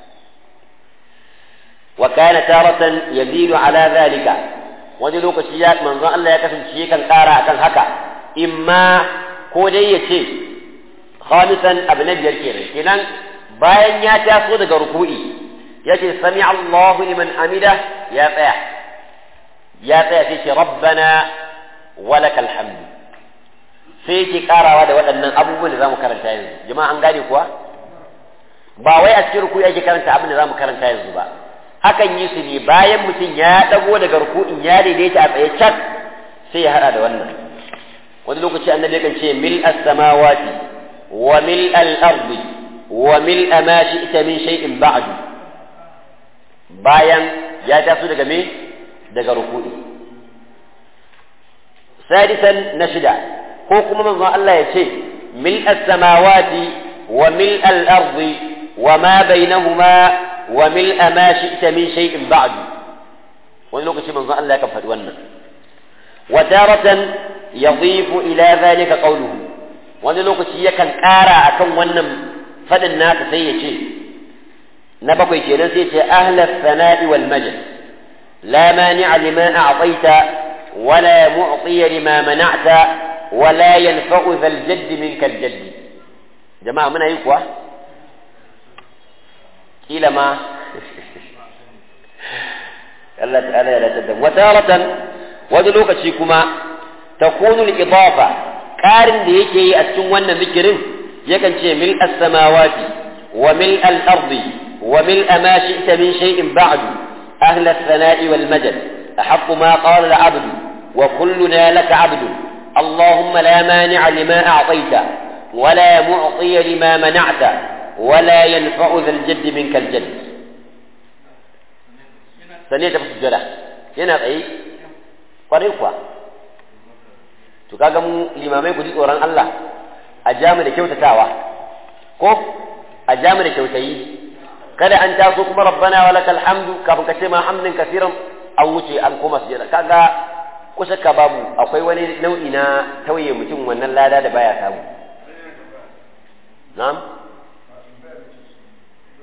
وكان تارة يزيد على ذلك wani lokaci ya manzon Allah ya kasance kan ƙara akan haka imma ko dai ya ce khamisan abu na biyar kenan kenan bayan ya taso daga ruku'i ya ce sami Allahu liman amida ya tsaya ya tsaya sai ce rabbana walakal hamdu sai yake karawa da waɗannan abubuwan da zamu karanta yanzu jama'a an gane kuwa ba wai a cikin ruku'i ake karanta abin da zamu karanta yanzu ba hakan yi su ne bayan mutum ya dago daga ruku'in ya daidaita a tsaye cak sai ya hada da wannan wani lokaci annabi yakan ce mil as-samawati wa mil al-ardi wa mil ma shi'ta min shay'in ba'du bayan ya taso daga me daga ruku'i sadisan na shida ko kuma manzo Allah ya ce mil as-samawati wa mil al-ardi wa ma bainahuma وملء ما شئت من شيء بعد wani lokaci manzon Allah ya kan faɗi wannan wa daratan yadhifu ila zalika qawluhu wani lokaci yakan ƙara akan wannan faɗin nasa sai ya ce na bakwai kenan sai ce ahla sana'i wal majd la mani'a lima a'taita wa la mu'tiya lima mana'ta wa la yanfa'u dhal jadd minka al jadd jama'a muna yi kuwa kila ma Allah ta'ala ya latar da wataratan wani lokaci kuma takunu al-idafa ƙarin da yake yi a cikin wannan zikirin yakan ce mil as-samawati wa mil al-ardi wa mil ma shi'ta min shay'in ba'du ahla as-sana'i wal majd أحق ما قال العبد وكلنا لك عبد اللهم لا مانع لما أعطيت ولا معطي لما منعت ولا ينفع ذا الجد منك الجد sanne ta sujjada yana tsaye kwarai kuwa to kaga mu limamai ku ji tsoron Allah a jamu da kyautatawa ko a jamu da kyautayi kada an taso kuma rabbana wa lakal hamdu kafin ka ce ma hamdin kasiran an wuce an koma sujjada kaga ko shakka babu akwai wani nau'i na tauye mutum wannan lada da baya samu na'am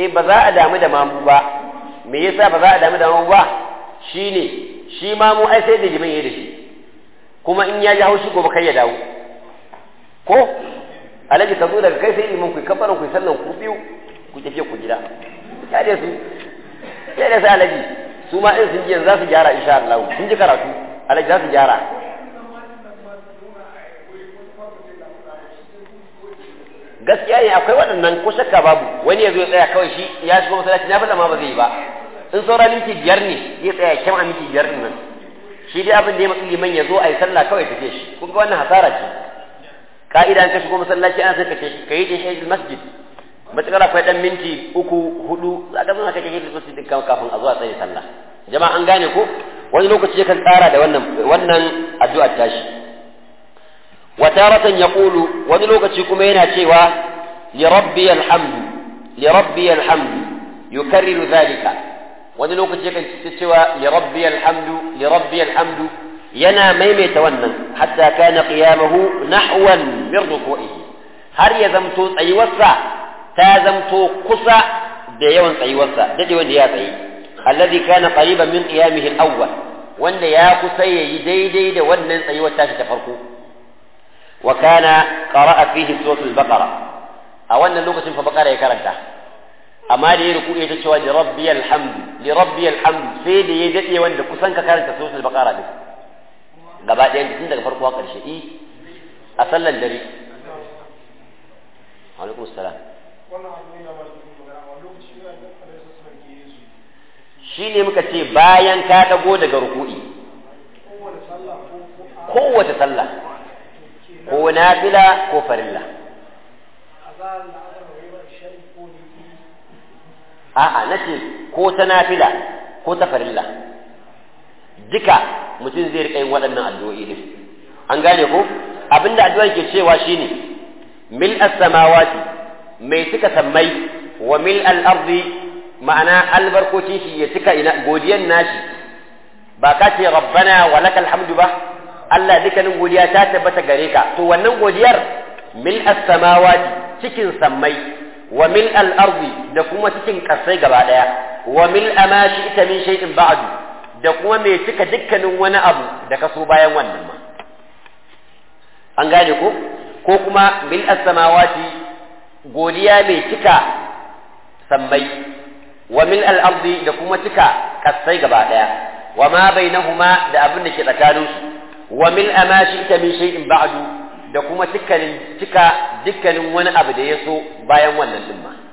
eh ba za a damu da mamu ba me yasa ba za a damu da mamu ba shine shi mamu ai sai da liman yayi da shi kuma in ya ji haushi gobe kai ya dawo ko alaji ka zo daga kai sai liman ku kafaran ku sallan ku biyu ku tafi ku gida ya da su sai da sai alaji su ma in sun ji za su gyara insha Allah sun ji karatu alaji za su gyara gaskiya ne akwai waɗannan ko shakka babu wani ya zo ya tsaya kawai shi ya shigo masallaci na fada ma ba zai yi ba in saura minti biyar ne zai tsaya kyan a minti biyar nan shi dai abin da ya matsi liman ya zo a yi sallah kawai tafiye shi kun ga wannan hasara ce ka'ida ka shigo masallaci ana sai ka ce ka yi tahiyyatul masjid matakar akwai dan minti uku hudu za ka zama ka tahiyyatul masjid din kafin a zuwa tsaye sallah jama'a an gane ko wani lokaci yakan tsara da wannan wannan addu'ar tashi وتارة يقول ونلوك كما يناتيوا لربي الحمد لربي الحمد يكرر ذلك ونلوك تتوى لربي الحمد لربي الحمد ينا ميمي تونن حتى كان قيامه نحوا من ركوعه هل يزمتو أيوسا تازمتو قصا ديوان أيوسا ديوان دياتي الذي كان قريبا من قيامه الأول وان يا قصي يديدي دي ونن أيوسا تفرقوا وكان قرأ فيه سورة البقرة أولا لغة فبقرة يكرنتا أما دي ركوع يتشوى لربي الحمد لربي الحمد سيدي يدئي وان كسانك كانت سورة البقرة دي gaba ɗayan tun daga farko har ƙarshe i a sallan dare alaikum salam shi ne muka ce bayan ka dago daga ruku'i kowace sallah ko nafila ko farilla a'a nace ko ta nafila ko ta farilla duka mutum zai rika yin waɗannan addu'o'i din an gane ko abinda addu'a ke cewa shine mil as-samawati mai cika sammai wa mil al-ardi ma'ana albarkocin shi ya cika ina godiyan nashi ba ka ce rabbana wa lakal hamdu ba Allah dukkanin godiya ta tabbata gare ka to wannan godiyar mil as-samawati cikin sammai wa mil al-ardi da kuma cikin kasai gaba daya wa mil amashi ita min shay'in ba'du da kuma mai cika dukkanin wani abu da ka so bayan wannan ma an gane ko ko kuma mil as-samawati godiya mai cika sammai wa mil al-ardi da kuma cika kasai gaba daya wa ma bainahuma da abin da ke tsakaninsu wa mil amashi ita min shay'in ba'du da kuma dukkanin cika dukkanin wani abu da ya so bayan wannan din ma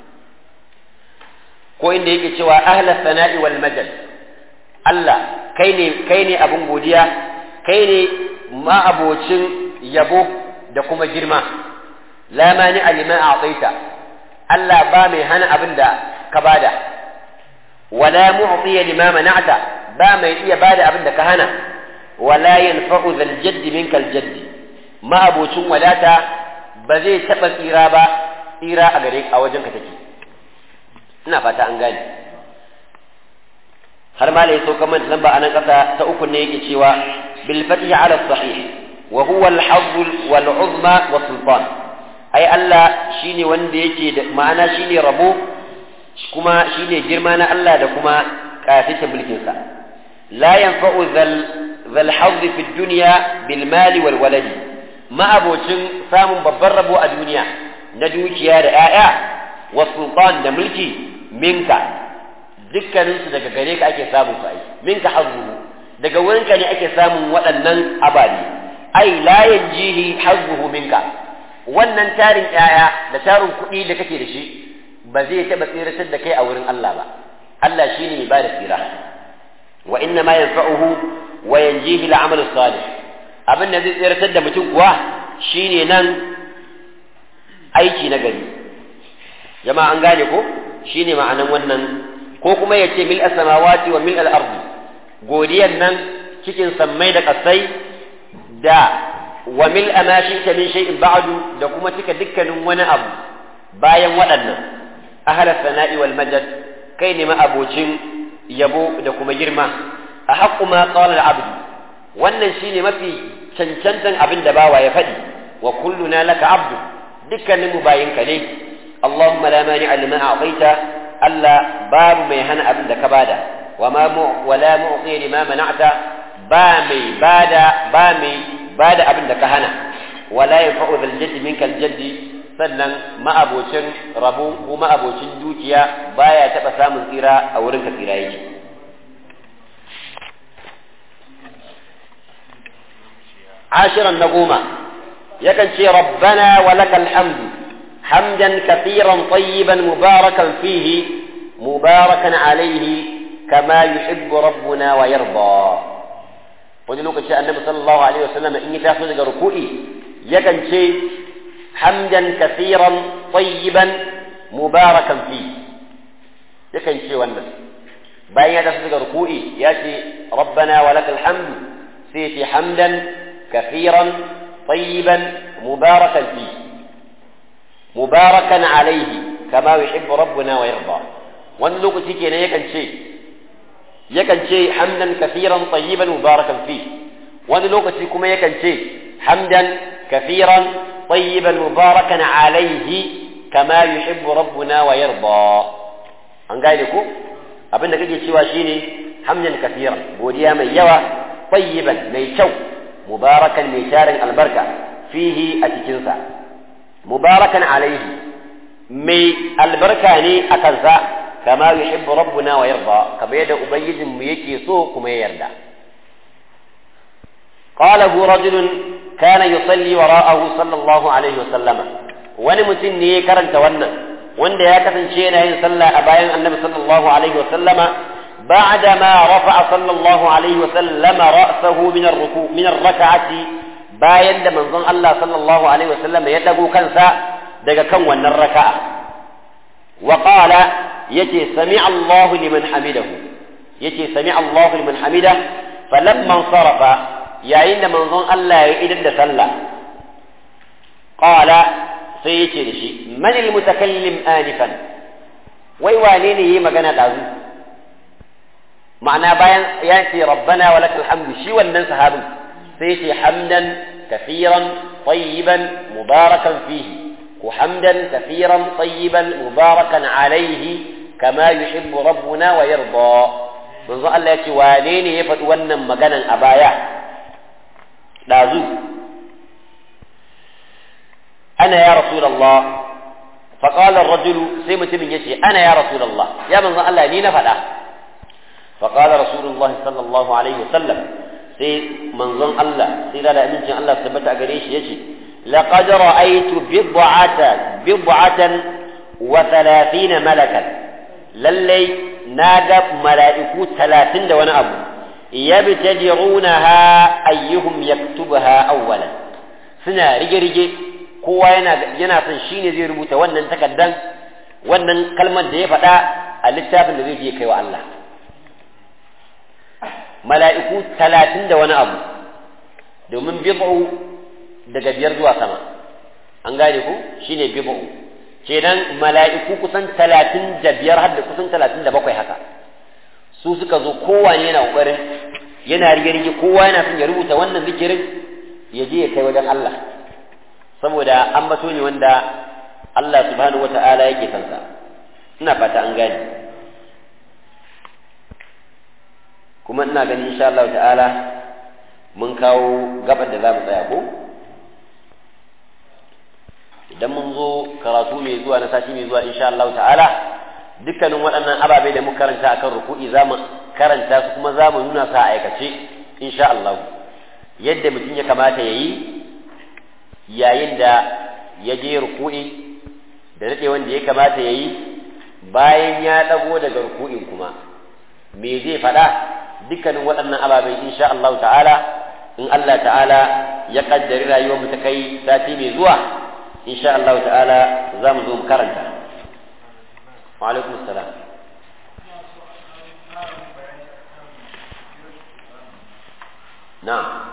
ko inda yake cewa ahla sana'i wal majal Allah kai ne kai ne abun godiya kai ne ma'abocin yabo da kuma girma la mani alima a'taita Allah ba mai hana abin da ka bada wala mu'tiya lima mana'ta ba mai iya bada abin da ka hana wala yanfa'u zal jadd minka al jadd ma'abocin wadata ba zai taba tsira ba tsira a gare a wajen ka take ina fata an gane har ma lai sauka man lamba anan kasa ta uku ne yake cewa bil fatihi ala sahih wa huwa al hadd wal uzma wa sultan ai Allah shine wanda yake da ma'ana shine rabo kuma shine girma na Allah da kuma kafita mulkin sa la yanfa'u zal zal hadd fi dunya bil mali wal waladi ma abocin samun babban rabo a duniya na dukiya da 'ya'ya wa sultan da mulki minka dukkaninsu daga gare ka ake samun su ai minka hazzuhu daga wurinka ne ake samun waɗannan ababe ai la yanjihi hazzuhu minka wannan tarin ƴaƴa da tarin kuɗi da kake da shi ba zai taɓa tsiratar da kai a wurin Allah ba Allah shine mai bada tsira wa inna ma yanfa'uhu wa yanjihi al-amal salih abin da zai tsiratar da mutum kuwa shine nan aiki na gari jama'a an gane ko shine ma'anan wannan ko kuma ya ce mil samawati wa mil al-ardi godiyan nan cikin sammai da kasai da wa mil amashi ta min shay'in ba'du da kuma cika dukkanin wani abu bayan waɗannan ahla sana'i wal majad kai ne abocin yabo da kuma girma a haqqu ma qala al-abd wannan shine mafi cancantan abin da bawa ya faɗi wa kulluna laka abdu dukkanin mu bayinka ne اللهم لا مانع لما أعطيت Allah babu mai hana abin da ka bada wa ma wala mu'ti lima mana'ta ba mai bada ba mai bada abin da ka hana wala yafa'u dhal jaddi minka al jaddi sannan ma'abocin rabo ko ma'abocin dukiya baya taba samun tsira a wurin ka tsira yake عاشرا نقوم يكن شي ربنا ولك الحمد حمدا كثيرا طيبا مباركا فيه مباركا عليه كما يحب ربنا ويرضى wani lokaci annabi sallallahu alaihi wasallam in ya taso daga ruku'i yakan ce hamdan kathiran tayyiban mubarakan fi yakan ce wannan bayan ya taso daga ruku'i ya ce rabbana wa lakal hamdu sai ce hamdan kathiran tayyiban mubarakan fi mubarakan alaihi kama yuhibbu rabbuna wa yarda wani lokaci kenan yakan ce yakan ce hamdan kafiran tayyiban mubarakan fi wani lokaci kuma yakan ce hamdan kafiran tayyiban mubarakan alaihi kama yuhibbu rabbuna wa yarda an gane ko abinda kake cewa shine hamdan kafiran godiya mai yawa tayyiban mai kyau mubarakan mai tarin albarka fihi a cikinsa mubarakan alaihi mai albarka ne a kansa كما يحب ربنا ويرضى كما يدى أبيد ميكي سوء كما يرضى قاله رجل كان يصلي وراءه صلى الله عليه وسلم ونمتن ني كرنت ونن وند يا كسن شينا ين صلى أبايا النبي صلى الله عليه وسلم بعدما رفع صلى الله عليه وسلم رأسه من الركوع من الركعة bayan da manzon Allah sallallahu alaihi wasallam ya dago kansa daga kan wannan raka'a wa qala yace sami Allahu liman hamidahu yace sami Allahu liman hamida falamma sarafa yayin da manzon Allah ya idan da sallah qala sai yace da shi man almutakallim anifan wai wane ne yayi magana dazu ma'ana bayan ya ce rabbana wa lakal hamdu shi wannan sahabin sai yace hamdan kafiran tayyiban mubarakan fihi وحمدا كثيرا طيبا مباركا عليه كما يحب ربنا ويرضى من ظل الله يتي وانين يفت ونن مغانا أبايا لازو أنا يا رسول الله فقال الرجل سيمة من يتي أنا يا رسول الله يا من ظل الله نين فلا فقال رسول الله صلى الله عليه وسلم سي من ظل الله سيدا لا أمين الله ثبت أقريش يتي لقد رأيت بضعة بضعة وثلاثين ملكا للي نادى ملائكو ثلاثين دون أبو يبتدعونها أيهم يكتبها أولا سنا رجي رجي kowa yana yana son shine zai rubuta wannan takaddan wannan kalmar da ya faɗa a littafin da zai je kai wa Allah mala'iku talatin da wani abu domin bid'u daga biyar zuwa sama an gane ku shine bid'u kenan mala'iku kusan talatin da biyar har da kusan talatin da bakwai haka su suka zo kowane yana kokarin yana rige-rige kowa yana son ya rubuta wannan zikirin ya je ya kai wajen Allah saboda an bato ne wanda Allah subhanahu wata'ala yake son sa ina fata an gane kuma ina ganin insha Allah ta'ala mun kawo gabar da za mu tsaya ko idan mun zo karatu mai zuwa na sati mai zuwa insha Allah ta'ala dukkanin waɗannan ababai da muka karanta akan ruku'i za mu karanta su kuma za mu nuna sa a aikace insha Allah yadda mutum ya kamata ya yi yayin da ya je ruku'i da daɗe wanda ya kamata ya yi bayan ya ɗago daga ruku'in kuma me zai faɗa dukkanin waɗannan ababai insha Allah ta'ala in Allah ta'ala ya kaddari rayuwar mu ta kai sati mai zuwa insha Allah ta'ala za mu zo mu karanta wa alaikum salam na'am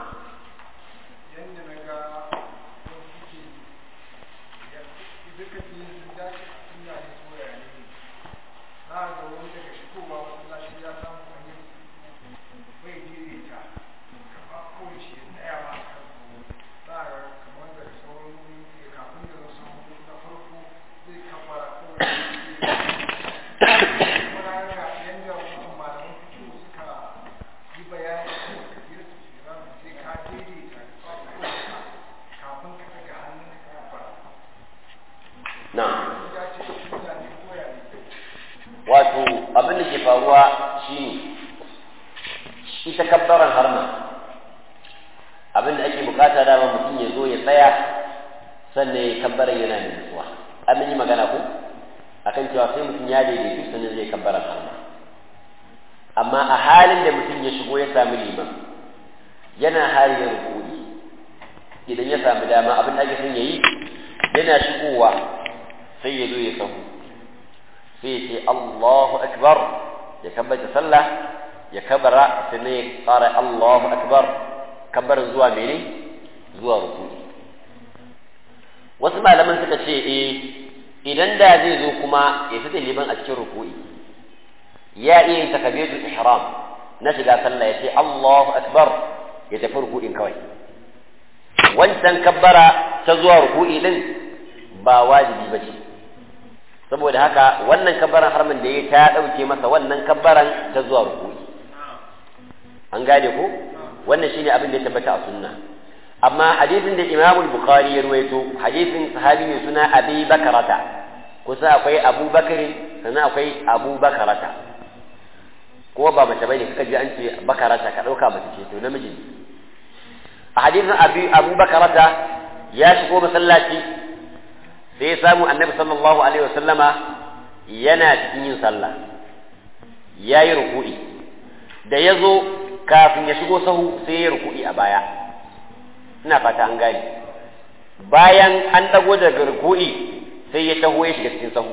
abin da ke faruwa shine ita kabbaran harma abin da ake bukata dama mutum ya zo ya tsaya sannan ya kabbaran yana da nutsuwa an yi magana ko akan cewa sai mutum ya daidaitu sannan zai kabbaran harma amma a halin da mutum ya shigo ya sami liman yana hali ya rukuni idan ya sami dama abin da ake son ya yi yana shigowa sai ya zo ya sahu sai ya ce Allahu akbar ya kabbata sallah ya kabara sannan ya fara Allahu akbar kabbar zuwa mene zuwa rukuni wasu malaman suka ce eh idan da zai zo kuma ya fita liman a cikin rukuni ya iya yin takabiratul ihram na shiga sallah ya ce Allahu akbar ya tafi ruku'in kawai wancan kabbara ta zuwa ruku'i din ba wajibi ba ce saboda haka wannan kabbaran harman da ya ta ɗauke masa wannan kabbaran ta zuwa ruku'i an gane ko wannan shine abin da ya tabbata a sunna amma hadisin da Imam Bukhari ya ruwaito hadisin sahabi ne suna Abi Bakarata kusa akwai Abu Bakari sannan akwai Abu Bakarata ko ba mace bane kaka ji an ce Bakarata ka dauka mace ce to namiji ne a hadisin Abi Abu Bakarata ya shigo masallaci sai ya samu Annabi sallallahu alaihi wasallama yana cikin yin sallah yayi ruku'i da ya zo kafin ya shigo sahu sai ya ruku'i a baya ina fata an gane bayan an dago daga ruku'i sai ya taho ya shiga cikin sahu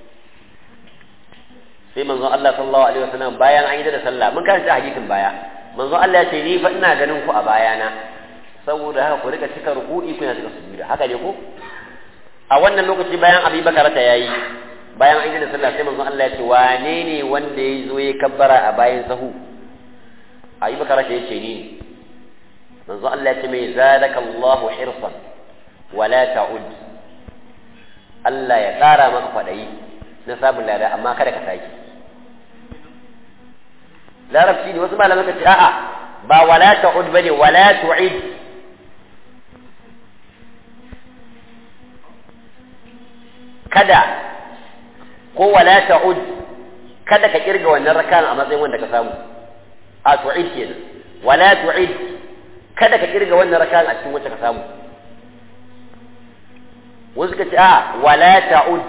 sai manzo Allah sallallahu alaihi wasallam bayan an yi da sallah mun karanta hadisin baya manzo Allah ya ce ni fa ina ganin ku a bayana saboda haka ku rika cika ruku'i kuna cika sujuda haka ne ko a wannan lokaci bayan Abi Bakar ta yayi bayan an yi da sallah sai manzo Allah ya ce wane ne wanda ya zo ya kabbara a bayan sahu Abi Bakar ta yace ni manzo Allah ya ce mai zadaka Allahu hirsan wala ta'ud Allah ya ƙara maka kwaɗayi na sabon lada amma kada ka sake larabci ne wasu malamai ka ce a'a ba wala ta'ud bane wala tu'id kada ko wala ta'ud kada ka kirga wannan rakan a matsayin wanda ka samu a tu'id kenan wala tu'id kada ka kirga wannan rakan a cikin wacce ka samu wasu ka ce a wala ta'ud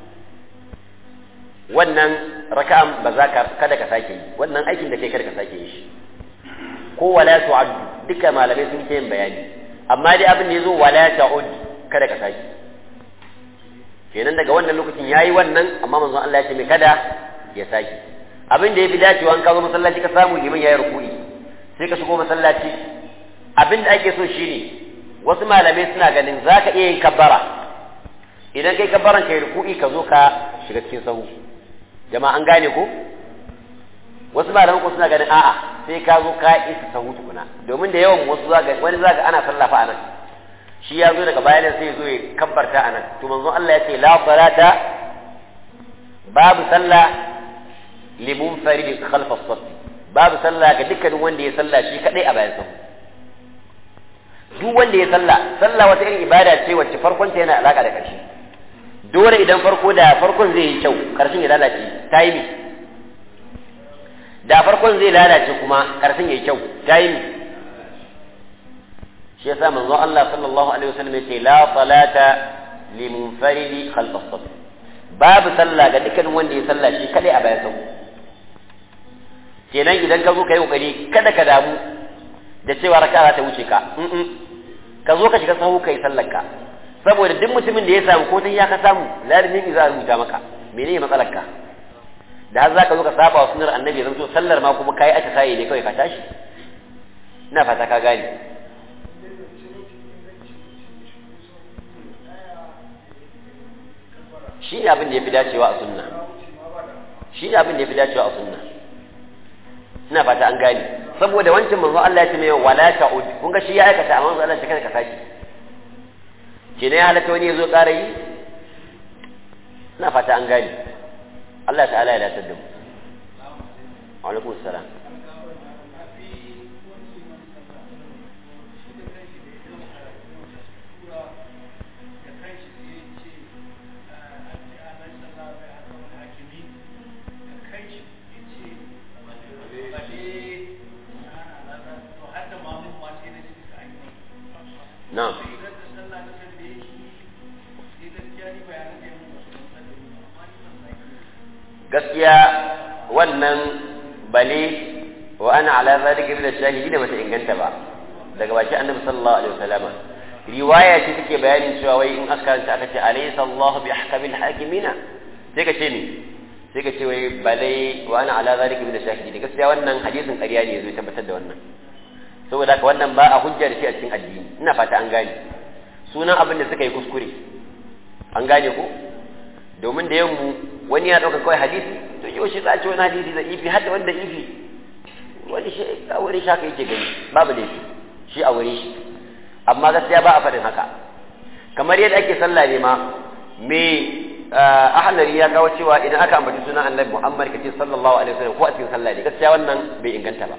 wannan raka'an ba za ka kada ka sake yi wannan aikin da kai kada ka sake yi shi ko wala tu'ad duka malamai sun ke yin bayani amma dai abin da yazo wala ta'ud kada ka sake kenan daga wannan lokacin yayi wannan amma manzon Allah ya ce mai kada ya sake abin da yafi dacewa an ka zo masallaci ka samu liman yayi ruku'i sai ka shigo masallaci abin da ake so shine wasu malamai suna ganin zaka iya yin kabbara idan kai kabbaran kai ruku'i ka zo ka shiga cikin sahu jama'a an gane ko wasu malaman ko suna ganin a'a sai ka zo ka isa sahu tukuna domin da yawan wasu zaga wani zaga ana sallafa a nan shi ya zo daga bayanan sai zo ya kabbarta a nan to manzon Allah ya ce la salata babu sallah li munfarid khalfa as babu sallah ga dukkanin wanda ya sallah shi kadai a bayan sahu duk wanda ya sallah sallah wata irin ibada ce wacce farkon ta yana alaka da ƙarshe dole idan farko da farkon zai yi kyau karshen ya lalace ta yi mi da farkon zai lalace kuma karshen ya yi kyau ta yi mi shi yasa manzo Allah sallallahu alaihi wasallam yace la salata li munfaridi khalf as babu sallah ga dukkanin wanda ya sallah shi kadai a bayan sahu kenan idan ka zo ka yi kokari kada ka damu da cewa raka'a ta wuce ka ka zo ka shiga sahu kai sallar ka saboda duk mutumin da ya samu ko ta ya ka samu lalimin za a rubuta maka menene matsalar ka da har zaka zo ka saba wa sunnar annabi zan so sallar ma kuma kai aka sai ne kawai ka tashi ina fata ka gane shi ne abin da ya fi dacewa a sunna shi ne abin da ya fi dacewa a sunna ina fata an gane saboda wancan manzo Allah ya ce mai wala ta'ud kun ga shi ya aikata amma manzo Allah ya ce kada ka saki ke ne halatta wani ya zo ƙara yi na fata an gani Allah ta'ala ya datar da mu alaikum salam na'am gaskiya wannan bale wa ana ala zalika min ash-shahidin bata inganta ba daga baki annabi sallallahu alaihi wasallam riwaya ce take bayanin cewa wai in aka karanta aka ce alaysa Allah bi ahkamil hakimina sai ka ce ni sai ka ce wai bale wa ana ala zalika min ash-shahidin gaskiya wannan hadisin ƙarya ne zai tabbatar da wannan saboda haka wannan ba a hujja da shi a cikin addini ina fata an gane sunan abin da suka yi kuskure an gane ko domin da yammu wani ya ɗauka kawai hadisi to yau shi za a ce wani hadisi da ifi har da wanda ifi wani shi a wurin shi haka yake gani babu laifi shi a wurin shi amma gaskiya ba a faɗin haka kamar yadda ake sallah ne ma me ahlari ya kawo cewa idan aka ambaci sunan annabi muhammad kace sallallahu alaihi wasallam ko a cikin sallah ne gaskiya wannan bai inganta ba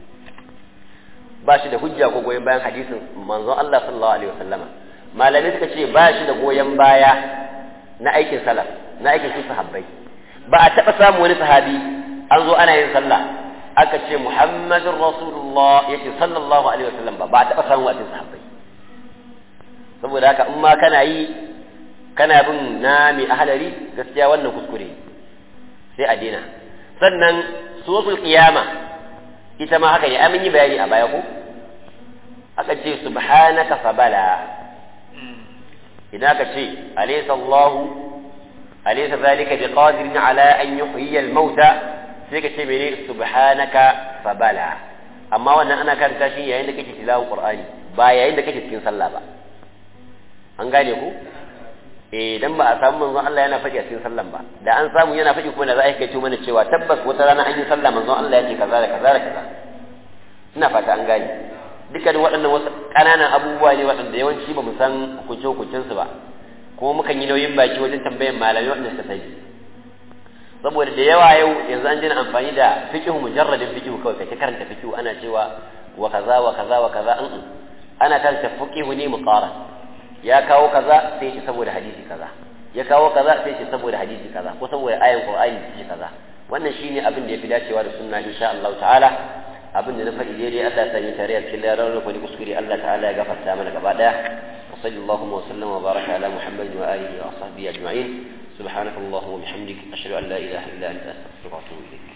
ba shi da hujja ko goyon bayan hadisin manzon Allah sallallahu alaihi wasallama malamai suka ce ba shi da goyon baya na aikin salaf na aikin su sahabbai ba a taɓa samu wani sahabi an zo ana yin sallah aka ce muhammadun rasulullah ya ce sallallahu alaihi wasallam ba ba a taɓa samu a cikin sahabbai saboda haka in ma kana yi kana bin na mai ahalari gaskiya wannan kuskure sai a daina sannan suratul qiyama ita ma haka ne amin yi bayani a baya ko aka ce subhanaka fabala idan aka ce alaysa Allahu alaysa zalika biqadirin ala an yuhyiya al-mauta sai ka ce mene subhanaka fabala amma wannan ana karanta shi yayin da kake tilawa qur'ani ba yayin da kake cikin sallah ba an gane ku eh dan ba a samu manzon Allah yana faɗi a cikin sallan ba da an samu yana faɗi kuma da za a kai mana cewa tabbas wata rana an yi sallah manzon Allah ya ce kaza da kaza da kaza ina fata an gane dukkanin waɗannan wasu ƙananan abubuwa ne waɗanda yawanci ba mu san hukunce hukuncensu ba kuma mukan yi nauyin baki wajen tambayan malamai waɗanda suka sani saboda da yawa yau yanzu an jina amfani da fiqhu mujarradin fiqhu kawai kai karanta fiqhu ana cewa wa kaza wa kaza wa kaza an ana karanta fiqhu ne muqaran ya kawo kaza sai ce saboda hadisi kaza ya kawo kaza sai ce saboda hadisi kaza ko saboda ayan qur'ani ce kaza wannan shine abin da yafi dacewa da sunna insha Allah ta'ala abin da na faɗi daidai Allah ya sani tare a cikin larar da kwani kuskure Allah ta'ala ya gafarta mana gaba daya wa sallallahu wa sallam wa baraka ala muhammadin wa alihi wa sahbihi ajma'in subhanaka allahumma wa bihamdik ashhadu an la ilaha illa anta astaghfiruka wa atubu ilayk